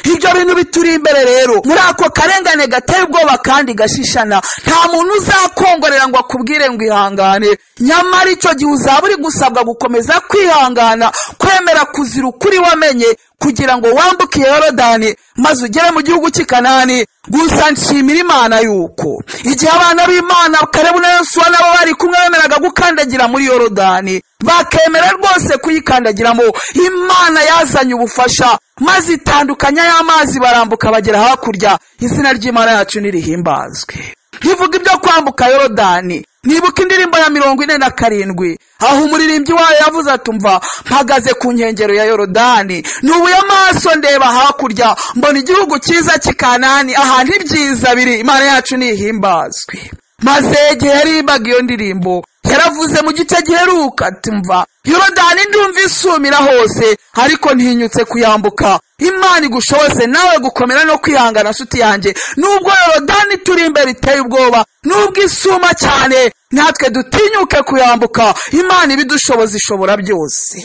ibyo ibyo bintu bituri imbere rero muri ako karengane gateye ubwoba kandi gashishana nta muntu uzakongorera ngo akubwire ngo ihangane nyamara icyo gihe uzaba uri gusabwa gukomeza kwihangana kwemera kuzira ukuri wamenye kugira ngo wambuke yorodani maze ugere mu gihugu cy'i kanani gusa nshimira imana yuko igihe abana b'imana kalebu na yosuwa nabo bari kumwe bemeraga gukandagira muri yorodani bakemera rwose kuyikandagiramo imana yazanye ubufasha maze itandukanya y'amazi barambuka bagera hakurya izina ry'imana yacu nirihimbazwe ntivuga ibyo kwambuka yorodani nibuka indirimbo ya mirongo ine na karindwi aho umuririmbyi wayo yavuze atumva mpagaze ku nkengero ya yorodani nubuye amaso ndeba hakurya mbona igihugu cyiza cy'ikanani ahantu ibyiza biri imana yacu nihimbazwe maze igihe yarimbaga iyo ndirimbo yaravuze mu gice giheruka ati mva yorodani ndumva isumira hose ariko ntinyutse kuyambuka imana igushoboze nawe gukomera no kwihangana nshuti yanjye nubwo yorodani turi imbere iteye ubwoba nubwo isuma cyane natwe dutinyuke kuyambuka imana ibidushoboza ishobora byose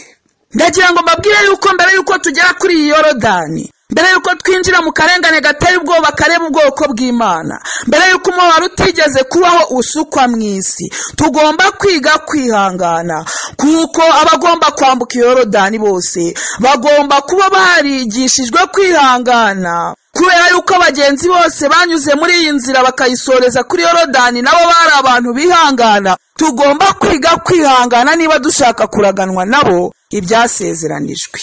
ndagira ngo mbabwire yuko mbere yuko tugera kuri iyi yorodani mbere y'uko twinjira mu karengane gateye ubwoba kareba ubwoko bw'imana mbere y'uko umubabaro utigeze kubaho usukwa mu isi tugomba kwiga kwihangana kuko abagomba kwambuka iyorodani bose bagomba kuba barigishijwe kwihangana kubera yuko abagenzi bose banyuze muri iyi nzira bakayisoreza kuri yorodani nabo bari abantu bihangana tugomba kwiga kwihangana niba dushaka kuraganwa nabo ibyasezeranijwe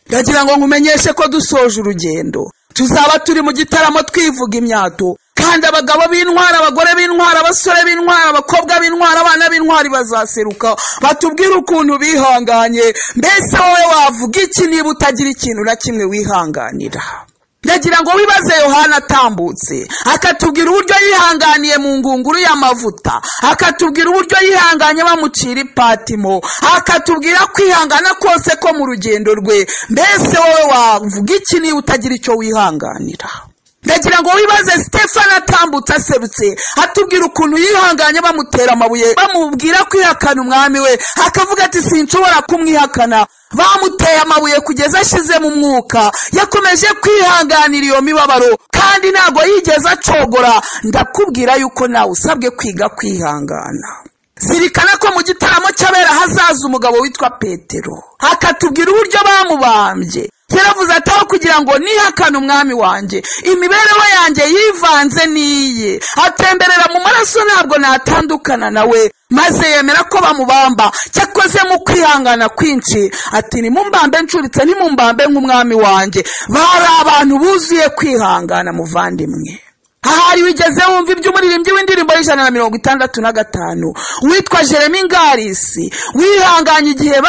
ndagira ngo nkumenyeshe ko dusoje urugendo tuzaba turi mu gitaramo twivuga imyato kandi abagabo b'intwara abagore b'intwara abasore b'intwara abakobwa b'intwara abana b'intwari bazaseruka batubwire ukuntu bihanganye mbese wowe wavuga iki niba utagira ikintu na kimwe wihanganira ndagira ngo wibaze yohana atambutse akatubwira uburyo yihanganiye mu ngunguru y'amavuta akatubwira uburyo yihanganye bamucira ipatimo akatubwira kwihangana kose ko mu rugendo rwe mbese wowe wavuga iki niba utagira icyo wihanganira ndagira ngo wibaze stefani atambutse aserutse atubwira ukuntu yihanganye bamutera amabuye bamubwira kwihakana umwami we akavuga ati sinshobora kumwihakana bamuteye amabuye kugeza ashize mu mwuka yakomeje kwihanganira iyo mibabaro kandi ntabwo yigeze acogora ndakubwira yuko nawe usabwe kwiga kwihangana zirikana ko mu gitaramo cy'abera hazaza umugabo witwa petero akatubwira uburyo bamubambye yaravuze ati aho kugira ngo nihakane umwami wanjye imibereho yanjye yivanze n'iye atemberera mu maraso ntabwo natandukana nawe maze yemera ko bamubamba cyakoze mu kwihangana kwinshi ati nimumbambe ncuritse nimumbambe nk'umwami wanjye bari abantu buzuye kwihangana muvandimwe ahari wigeze wumva iby'umuririmbyi w'indirimbo y'ijana na mirongo itandatu na gatanu witwa jeremy ngarisi wihanganye igihe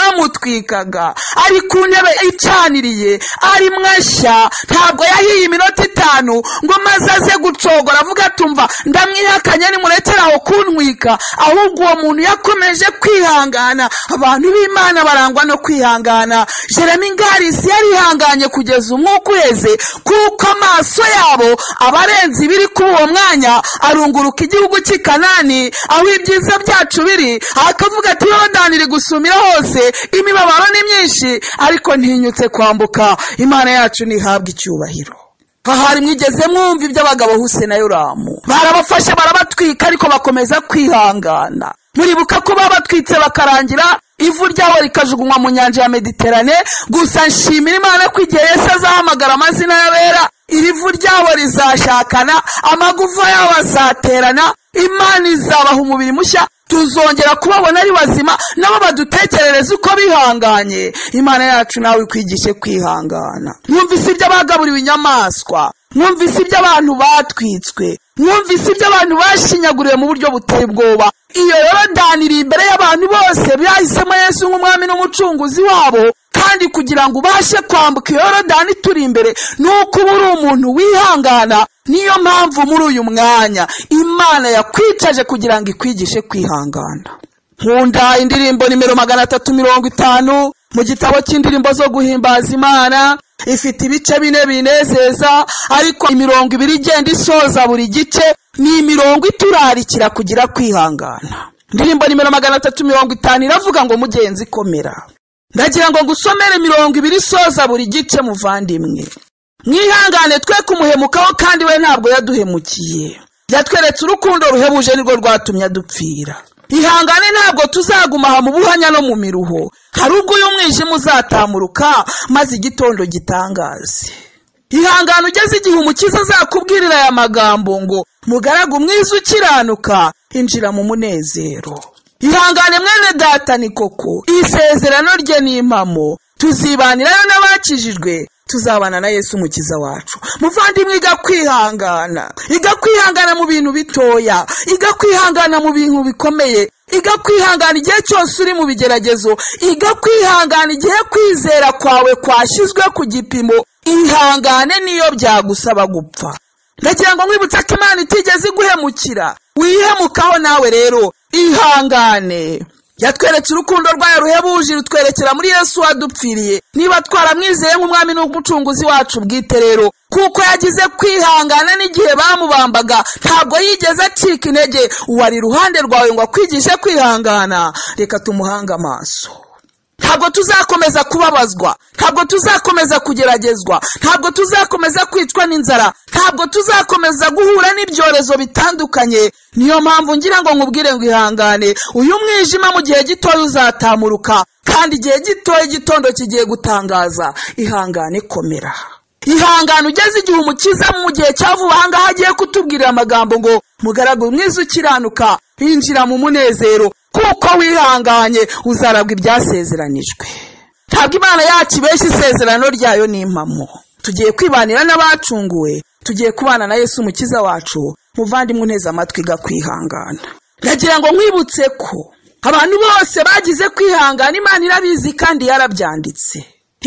bamutwikaga ari ku ntebe icaniriye ari mwashya ntabwo yahiye iminota itanu ngo maze aze gucogora avuga atumva ndamwihakanye nimurekere aho kuntwika ahubwo uwo muntu yakomeje kwihangana abantu b'imana barangwa no kwihangana jeremy ngarisi yarihanganye kugeza umwuka uheze kuko amaso yabo abarenze ibiri kuri uwo mwanya arunguruka igihugu cy'i kanani aho ibyiza byacu biri akavuga ati yorodani iri gusumira hose imibabaro ni myinshi ariko ntinyutse kwambuka imana yacu ntihabwe icyubahiro ahari mwigeze mwumva iby'abagabo huse na yoramu barabafashe barabatwika ariko bakomeza kwihangana muribuka ko babatwitse bakarangira ivu ryabo rikajugunywa mu nyanja ya mediterane gusa nshimira imana ko igihe yesi azahamagara amazina y'abera iri vu ryabo rizashakana amagufa yabo azaterana imana izabaha umubiri mushya tuzongera kubabona ari bazima nabo badutekerereze uko bihanganye imana yacu nawe ikwigishe kwihangana mwumvise ibyo bagaburiwe inyamaswa mwumvise ibyo abantu batwitswe mwumvise ibyo abantu bashinyaguriwe mu buryo buteye ubwoba iyo yorodani iri imbere y'abantu bose bahisemo yesu nk'umwami n'umucunguzi wabo kandi kugira ngo ubashe kwambuka iyo yorodani turi imbere ni uko uba uri umuntu wihangana niyo mpamvu muri uyu mwanya imana yakwicaje kugira ngo ikwigishe kwihangana nkunda indirimbo nimero magana atatu mirongo itanu mu gitabo cy'indirimbo zo guhimbaza imana ifite ibice bine binezeza ariko imirongo ibiri igenda isoza buri gice ni imirongo iturarikira kugira kwihangana indirimbo nimero magana atatu mirongo itanu iravuga ngo mugenzi komera ndagira ngo ngusomere mirongo ibiri isoza buri gice muvandimwe mwihangane twe kumuhemukaho kandi we ntabwo yaduhemukiye yatweretse urukundo ruhebuje nirwo rwatumye adupfira ihangane ntabwo tuzaguma aha mu buhanya no mu miruho hari ubwo uyu mwijima uzatamuruka maze igitondo gitangaze ihangane ugeze igihe umukiza azakubwirira aya magambo ngo mugaragu mwiza ukiranuka injira mu munezero ihangane mwene data ni koko iri sezerano rye ni impamo tuzibanirayo n'abakijijwe tuzabana na yesu umukiza wacu muvandimwe iga kwihangana iga kwihangana mu bintu bitoya iga kwihangana mu bintu bikomeye iga kwihangana igihe cyose uri mu bigeragezo iga kwihangana igihe kwizera kwawe kwashyizwe ku gipimo ihangane niyo byagusaba gupfa ndagira ngo nkwibutse ko imana itigeze iguhemukira wihemukaho nawe rero ihangane yatweretse urukundo rwayo ruhebuje rutwerekera muri yesu wadupfiriye niba twaramwizeye nk'umwami n'umucunguzi wacu bwite rero kuko yagize kwihangana n'igihe bamubambaga ntabwo yigeze acika intege uwo ari iruhande rwawe ngo akwigishe kwihangana reka tumuhange amaso ntabwo tuzakomeza kubabazwa ntabwo tuzakomeza kugeragezwa ntabwo tuzakomeza kwicwa n'inzara ntabwo tuzakomeza guhura n'ibyorezo bitandukanye niyo mpamvu ngira ngo nkubwire ngo ihangane uyu mwijima mu gihe gitoya uzatamuruka kandi igihe gitoya igitondo kigiye gutangaza ihangane komera ihangane ugeze igihe umukiza mu gihe cya vuba ahangaha agiye kutubwirira amagambo ngo mugaragu mwiza ukiranuka yinjira mu munezero kuko wihanganye uzarabwa ibyasezeranijwe ntabwo imana yacu ibeshya isezerano ryayo ni impamo tugiye kwibanira n'abacunguwe tugiye kubana na yesu umukiza wacu muvandimwe uneze amatwi kwihangana ndagira ngo nkwibutse ko abantu bose bagize kwihangana imana irabizi kandi yarabyanditse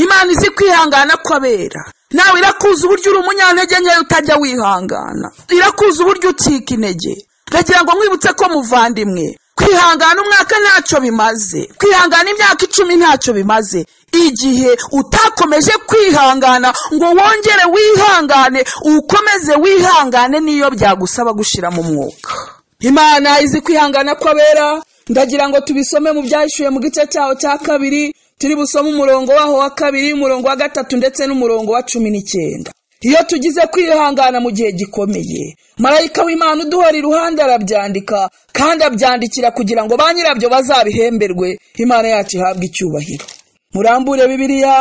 imana izi kwihangana ko abera nawe irakuza uburyo uri umunyantege nkeya utajya wihangana irakuza uburyo ucika intege ndagira ngo nkwibutse ko muvandimwe kwihangana umwaka ntacyo bimaze kwihangana imyaka icumi ntacyo bimaze igihe utakomeje kwihangana ngo wongere wihangane ukomeze wihangane niyo byagusaba gushyira mu mwuka imana izi kwihangana ko abera ndagira ngo tubisome mu byahishuye mu gice cyaho cya kabiri turi busome umurongo waho wa kabiri umurongo wa gatatu ndetse n'umurongo wa cumi n'icyenda iyo tugize kwihangana mu gihe gikomeye marayika w'imana uduhora iruhande arabyandika kandi abyandikira kugira ngo ba nyirabyo bazabihemberwe imana yacu ihabwe icyubahiro murambure bibiliya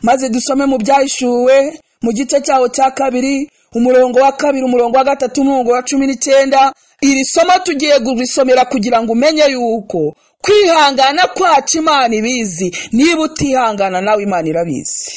maze dusome mu byahishuwe mu gice cyaho cya kabiri umurongo wa kabiri umurongo wa gatatu umurongo wa cumi n'icyenda iri somo tugiye kurisomera kugira ngo umenye yuko kwihangana kwacu imana ibizi niba utihangana nawe imana irabizi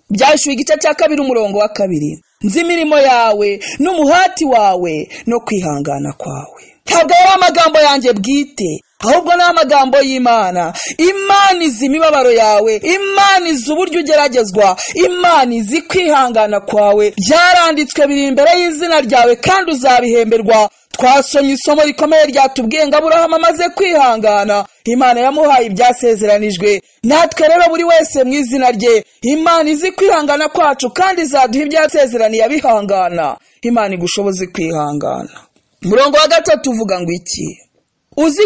byashyuwe igice cya kabiri umurongo wa kabiri nzi imirimo yawe n'umuhati wawe no kwihangana kwawe ntabwo ari amagambo yanjye bwite ahubwo ni amagambo y'imana imana izi imibabaro yawe imana izi uburyo ugeragezwa imana izi kwihangana kwawe byaranditswe biri imbere y'izina ryawe kandi uzabihemberwa twasomye isomo rikomeye ryatubwiye ngo aburahamu amaze kwihangana imana yamuhaye ibyasezeranijwe natwe rero buri wese mu izina rye imana izi kwihangana kwacu kandi izaduha ibyasezeraniye abihangana imana igushoboze kwihangana umurongo wa gatatu uvuga ngo iki uzi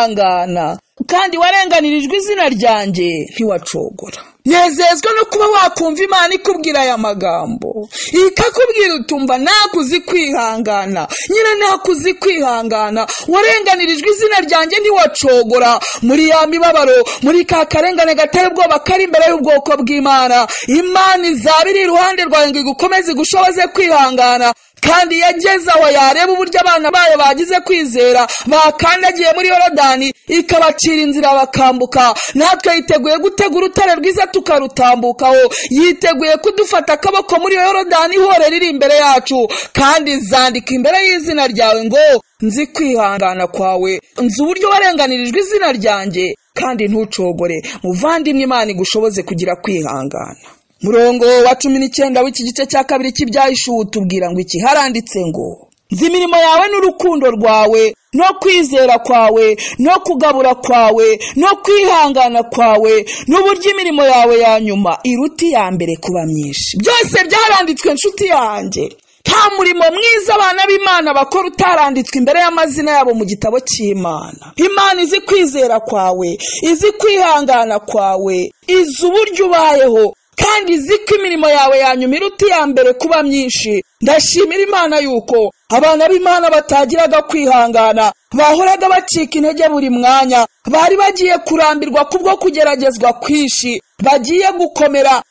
kwihangana kandi warenganirijwe izina ryanjye ntiwacogora nezezwa no kuba wakumva imana ikubwira aya magambo ikakubwira utumva ntabwo uzi kwihangana nyine ntabwo uzi kwihangana warenganirijwe izina ryanjye ntiwacogora muri ya mibabaro muri ka karengane gateye ubwoba kari imbere y'ubwoko bw'imana imana izaba iri iruhande rwawe ngo igukomeze igushoboze kwihangana kandi yageze aho yareba uburyo abana bayo bagize kwizera bakandagiye muri yorodani ikabacira inzira bakambuka natwe yiteguye gutega urutare rwiza tukarutambukaho yiteguye kudufata akaboko muri yorodani ihore riri imbere yacu kandi zandika imbere y'izina ryawe ngo nzi kwihangana kwawe nzi uburyo warenganirijwe izina ryanjye kandi ntucogore muvandimwe imana igushoboze kugira kwihangana murongo wa cumi n'icyenda w'iki gice cya kabiri cy'ibyahishuwe tubwira ngo iki haranditse ngo nzi imirimo yawe n'urukundo rwawe no kwizera kwawe no kugabura kwawe no kwihangana kwawe n'uburyo imirimo yawe ya nyuma iruta iya mbere kuba myinshi byose byaranditswe inshuti yanjye nta murimo mwiza abana b'imana bakora utaranditswe imbere y'amazina yabo mu gitabo cy'imana imana izi kwizera kwawe izi kwihangana kwawe izi uburyo ubayeho kandi izi ko imirimo yawe yanyuma iruta iya mbere kuba myinshi ndashimira imana yuko abana b'imana batagiraga kwihangana bahoraga bacika intege buri mwanya bari bagiye kurambirwa kubwo kugeragezwa kwinshi bagiye gukomera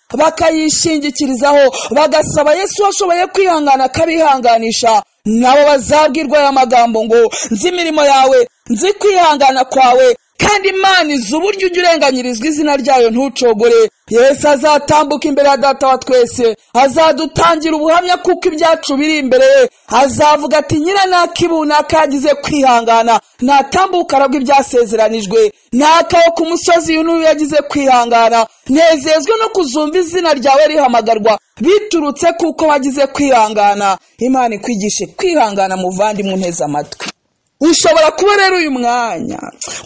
bakayishingikirizaho bagasaba yesu washoboye kwihangana akabihanganisha nabo bazabwirwa aya magambo ngo nzi imirimo yawe nzi kwihangana kwawe kandi imana izi uburyo ujya urenganyirizwa izina ryayo ntucogore yesu azatambuka imbere ya data wa twese azadutangira ubuhamya kuko ibyacu biri imbere ye azavuga ati nyira nakibunaka yagize kwihangana natambuka arabwa ibyasezeranijwe nakawe ku musozi y'unuyu yagize kwihangana nezezwe no kuzumva izina ryawe rihamagarwa biturutse kuko bagize kwihangana imana ikwigishe kwihangana muvandimwe unteze amatwi ushobora kuba rero uyu mwanya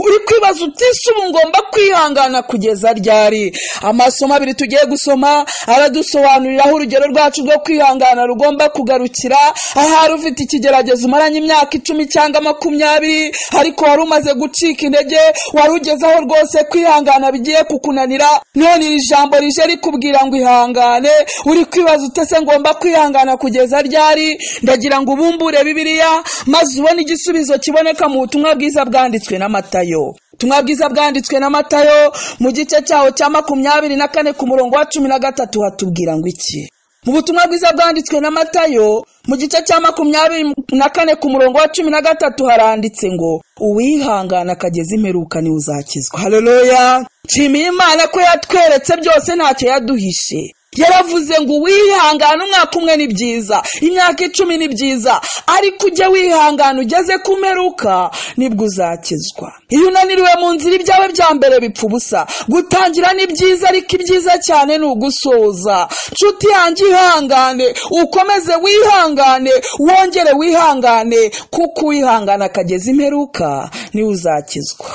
uri kwibaza uti ese ubu ngomba kwihangana kugeza ryari amasomo abiri tugiye gusoma aradusobanuriraho urugero rwacu rwo kwihangana rugomba kugarukira ahari ufite ikigeragezo umaranye imyaka icumi cyangwa makumyabiri ariko wari umaze gucika intege wari ugezeho rwose kwihangana bigiye kukunanira none iri jambo rije rikubwira ngo ihangane uri kwibaza uti ese ngomba kwihangana kugeza ryari ndagira ngo ubumbure bibiliya maze ubone igisubizo kiboneka mu butumwa bwiza bwanditswe n'amatayo ubutumwa bwiza bwanditswe n'amatayo mu gice cyaho cya makumyabiri na kane ku murongo wa cumi na gatatu hatubwira ngo iki mu butumwa bwiza bwanditswe n'amatayo mu gice cya makumyabiri na kane ku murongo wa cumi na gatatu haranditse ngo uwihangana akageza imperuka niwe uzakizwa hareruya nshimiye imana ko yatweretse byose ntacyo yaduhishe yaravuze ngo wihangane umwaka umwe ni byiza imyaka icumi ni byiza ariko ujye wihangana ugeze ku mperuka nibwo uzakizwa iyo unaniriwe mu nzira ibyawe bya mbere bipfa ubusa gutangira ni byiza ariko ibyiza cyane ni ugusoza nshuti yanjye ihangane ukomeze wihangane wongere wihangane kuko uwihangana akageza imperuka niwe uzakizwa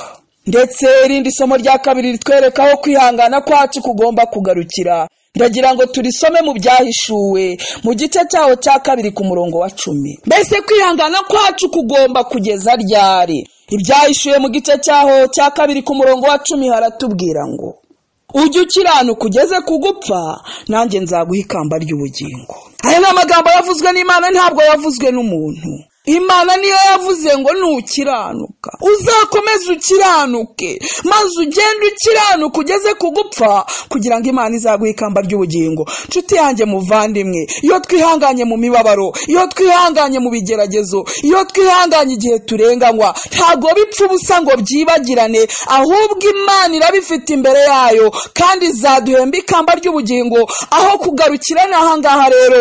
ndetse irindi somo rya kabiri ritwereka aho kwihangana kwacu kugomba kugarukira ndagira ngo turisome mu byahishuwe mu gice cyaho cya kabiri ku murongo wa cumi mbese kwihangana kwacu kugomba kugeza ryari ibyahishuwe mu gice cyaho cya kabiri ku murongo wa cumi haratubwira ngo ujye ukiranuka ugeze ku gupfa nanjye nzaguha ikamba ry'ubugingo aya ni amagambo yavuzwe n'imana ntabwo yavuzwe n'umuntu imana niyo yavuze ngo nukiranuka uzakomeze ukiranuke maze ugende ukiranuka ugeze ku gupfa kugira ngo imana izaguhe ikamba ry'ubugingo nshuti yanjye muvandimwe iyo twihanganye mu mibabaro iyo twihanganye mu bigeragezo iyo twihanganye igihe turenganywa ntabwo bipfa ubusa ngo byibagirane ahubwo imana irabifite imbere yayo kandi izaduhemba ikamba ry'ubugingo aho kugarukira ni ahangaha rero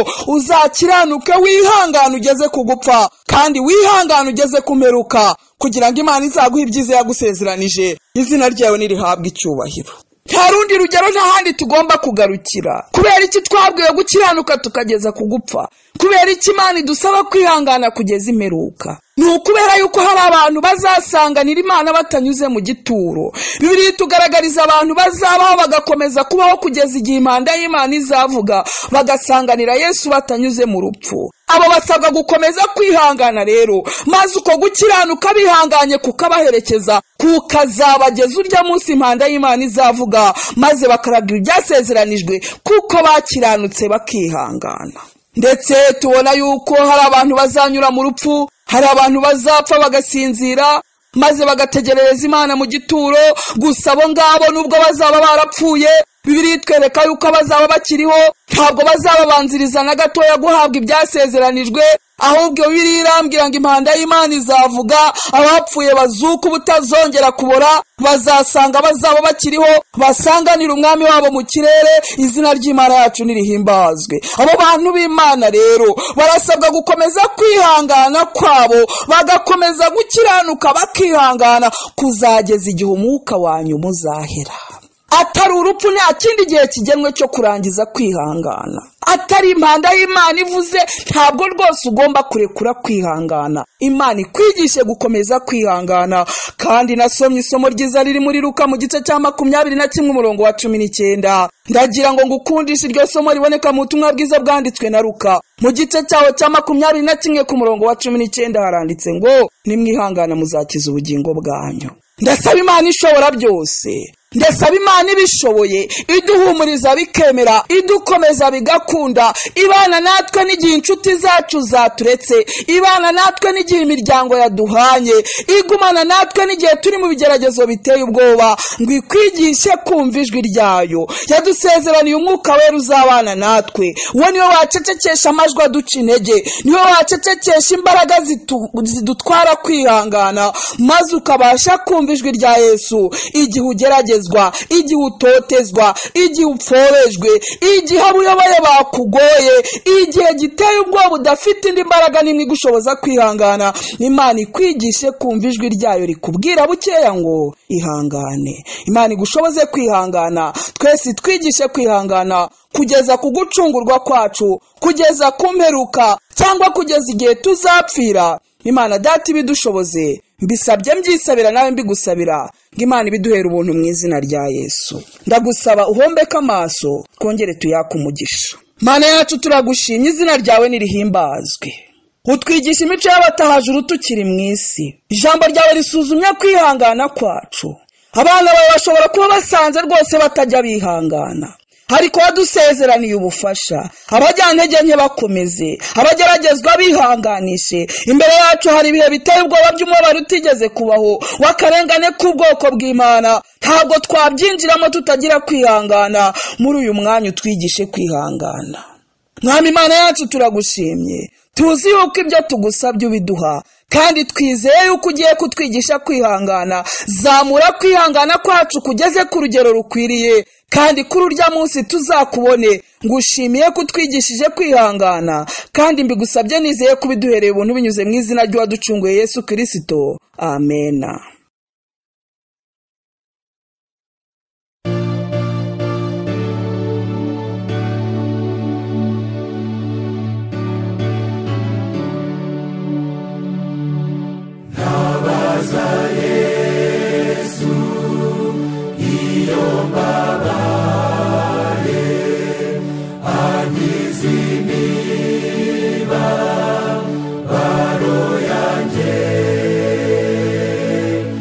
uzakiranuke wihangane ugeze ku gupfa kandi wihangane ugeze kumperuka kugira ngo imana izaguhe ibyiza yagusezeranije izina ryawe nirihabwe icyubahiro nta rundi rugero n'ahandi tugomba kugarukira kubera iki twabwiwe gukiranuka tukageza ku gupfa kubera iki imana idusaba kwihangana kugeza imperuka ni ukubera yuko hari abantu bazasanganira imana batanyuze mu gituro bibiri tugaragariza abantu bazabaho bagakomeza kubaho kugeza igihe impanda y'imana izavuga bagasanganira yesu batanyuze mu rupfu abo basabwa gukomeza kwihangana rero maze uko gukiranuka bihanganye kukabaherekeza kukazabageza urya munsi impanda y'imana izavuga maze bakaraga ibyasezeranijwe kuko bakiranutse bakihangana ndetse tubona yuko hari abantu bazanyura mu rupfu hari abantu bazapfa bagasinzira maze bagategerereza imana mu gituro gusa abo ngabo nubwo bazaba barapfuye bibiri twereka yuko abazaba bakiriho ntabwo bazababanziriza na gatoya guhabwa ibyasezeranijwe ahubwo bibiri irambwira ngo impanda y'imana izavuga abapfuye bazuka ubutazongera kubora bazasanga abazaba bakiriho basanganira umwami wabo mu kirere izina ry'imana yacu nirihimbazwe abo bantu b'imana rero barasabwa gukomeza kwihangana kwabo bagakomeza gukiranuka bakihangana kuzageza igihe umwuka wanyu muzahera atari urupfu nta kindi gihe kigenwe cyo kurangiza kwihangana atari impanda y'imana ivuze ntabwo rwose ugomba kurekura kwihangana imana ikwigishe gukomeza kwihangana kandi nasomye isomo ryiza riri muri ruka mu gice cya makumyabiri na kimwe umurongo wa cumi n'icyenda ndagira ngo ngukundishe iryo somo riboneka mu butumwa bwiza bwanditswe na ruka mu gice cyaho cya makumyabiri na kimwe ku murongo wa cumi n'icyenda haranditse ngo nimwihangana muzakiza ubugingo bwanyu ndasaba imana ishobora byose ndasaba imana ibishoboye iduhumuriza bikemera idukomeza bigakunda ibana natwe n'igihe inshuti zacu zaturetse ibana natwe n'igihe imiryango yaduhanye igumana natwe n'igihe turi mu bigeragezo biteye ubwoba ngo ikwigishe kumva ijwi ryayo yadusezeraniye umwuka wera uzabana natwe we niwe wacecekesha amajwi aduca intege niwe wacecekesha imbaraga zitu- zidutwara kwihangana maze ukabasha kumva ijwi rya yesu igihe ugeragezwa igihe utotezwa igihe upforejwe igihe abo uyoboye bakugoye igihe giteye ubwoba udafite indi mbaraga n'imwe igushoboza kwihangana imana ikwigishe kumva ijwi ryayo rikubwira bukeya ngo ihangane imana igushoboze kwihangana twese itwigishe kwihangana kugeza ku gucungurwa kwacu kugeza ku mperuka cyangwa kugeza igihe tuzapfira imana data ibidushoboze mbisabye mbyisabira nawe mbigusabira ngo imana ibiduhera ubuntu mu izina rya yesu ndagusaba uhombeke amaso twongere tuyake umugisha mana yacu turagushimye izina ryawe nirihimbazwe utwigisha imico y'abatahajuru tukiri mu isi ijambo ryawe risuzumye kwihangana kwacu abana bawe bashobora kuba basanze rwose batajya bihangana ariko wadusezeraniye ubufasha abajyantege nke bakomeze abageragezwa bihanganishe imbere yacu hari ibihe biteye ubwoba by'umubabaro utigeze kubaho w'akarengane k'ubwoko bw'imana ntabwo twabyinjiramo tutagira kwihangana muri uyu mwanya utwigishe kwihangana mwami imana yacu turagushimye tuzi yuko ibyo tugusabye ubiduha kandi twizeye yuko ugiye kutwigisha kwihangana zamura kwihangana kwacu kugeze ku rugero rukwiriye kandi kuri urya munsi tuzakubone ngo ushimiye ko utwigishije kwihangana kandi mbigusabye nizeye ko ubiduhereye ubuntu binyuze mu izina ry'uwaducunguye yesu kirisito amena Nabaza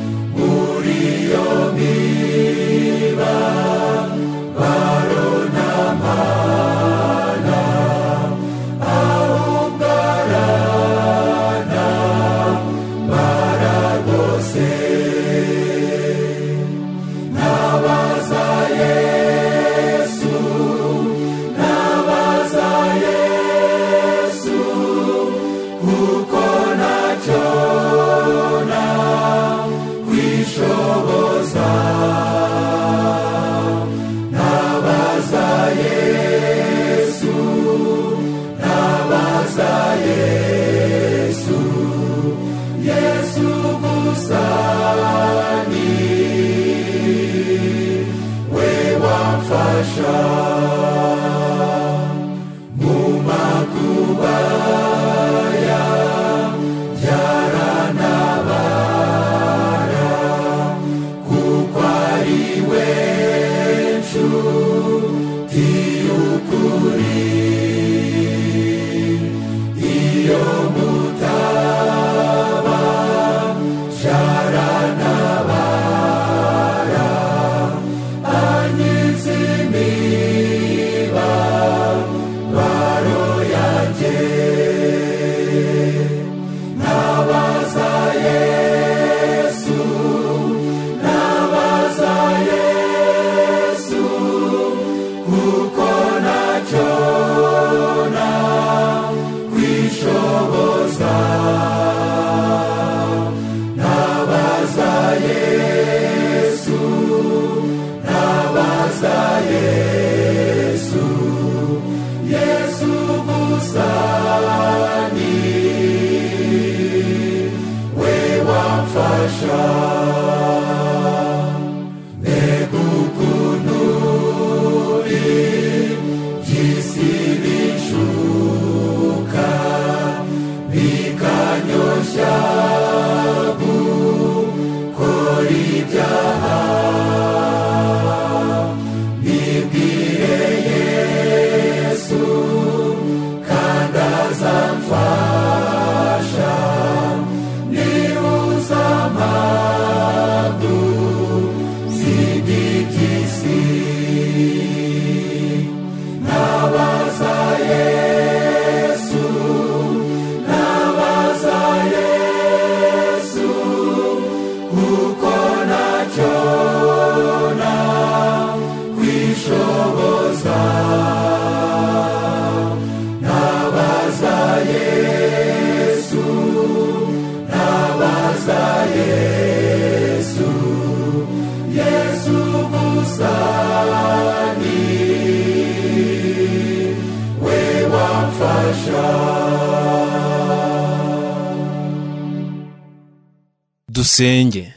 dusenge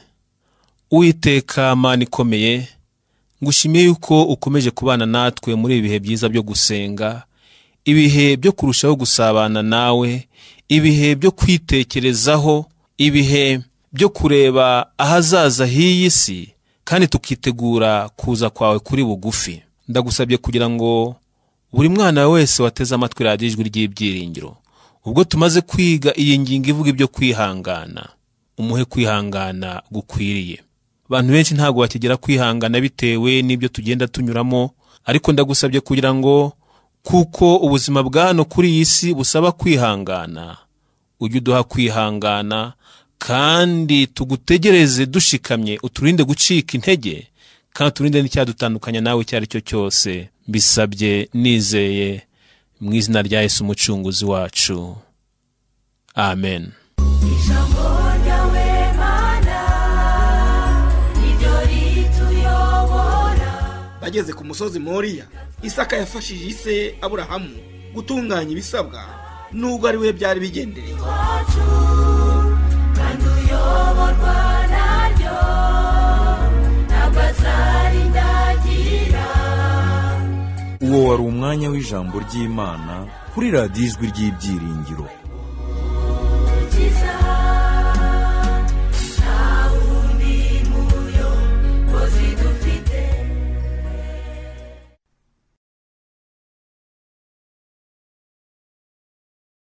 uwiteka mani ikomeye ngushimiye yuko ukomeje kubana natwe muri ibi bihe byiza byo gusenga ibihe byo kurushaho gusabana nawe ibihe byo kwitekerezaho ibihe byo kureba ahazaza h'iyi si kandi tukitegura kuza kwawe kuri bugufi ndagusabye kugira ngo buri mwana wese wateze amatwi radiyo ijwi ry'ibyiringiro ubwo tumaze kwiga iyi ngingo ivuga ibyo kwihangana umuhe kwihangana gukwiriye abantu benshi ntabwo bakigera kwihangana bitewe n'ibyo tugenda tunyuramo ariko ndagusabye kugira ngo kuko ubuzima bwa hano kuri iyi si busaba kwihangana ujye uduha kwihangana kandi tugutegereze dushikamye uturinde gucika intege kandi uturinde n'icyadutandukanya nawe icyo ari cyo cyose bisabye nizeye mu izina rya Yesu umucunguzi wacu amen Ijambo ryawe mana niryo rituyobora bageze ku musozi moriya isaka yafashije ise aburahamu gutunganya ibisabwa nubwo ari we byari bigendereye wacu kandi uyoborwa naryo ntabwo azarindagira uwo wari umwanya w'ijambo ry'imana kuri radiyo ijwi ry'ibyiringiro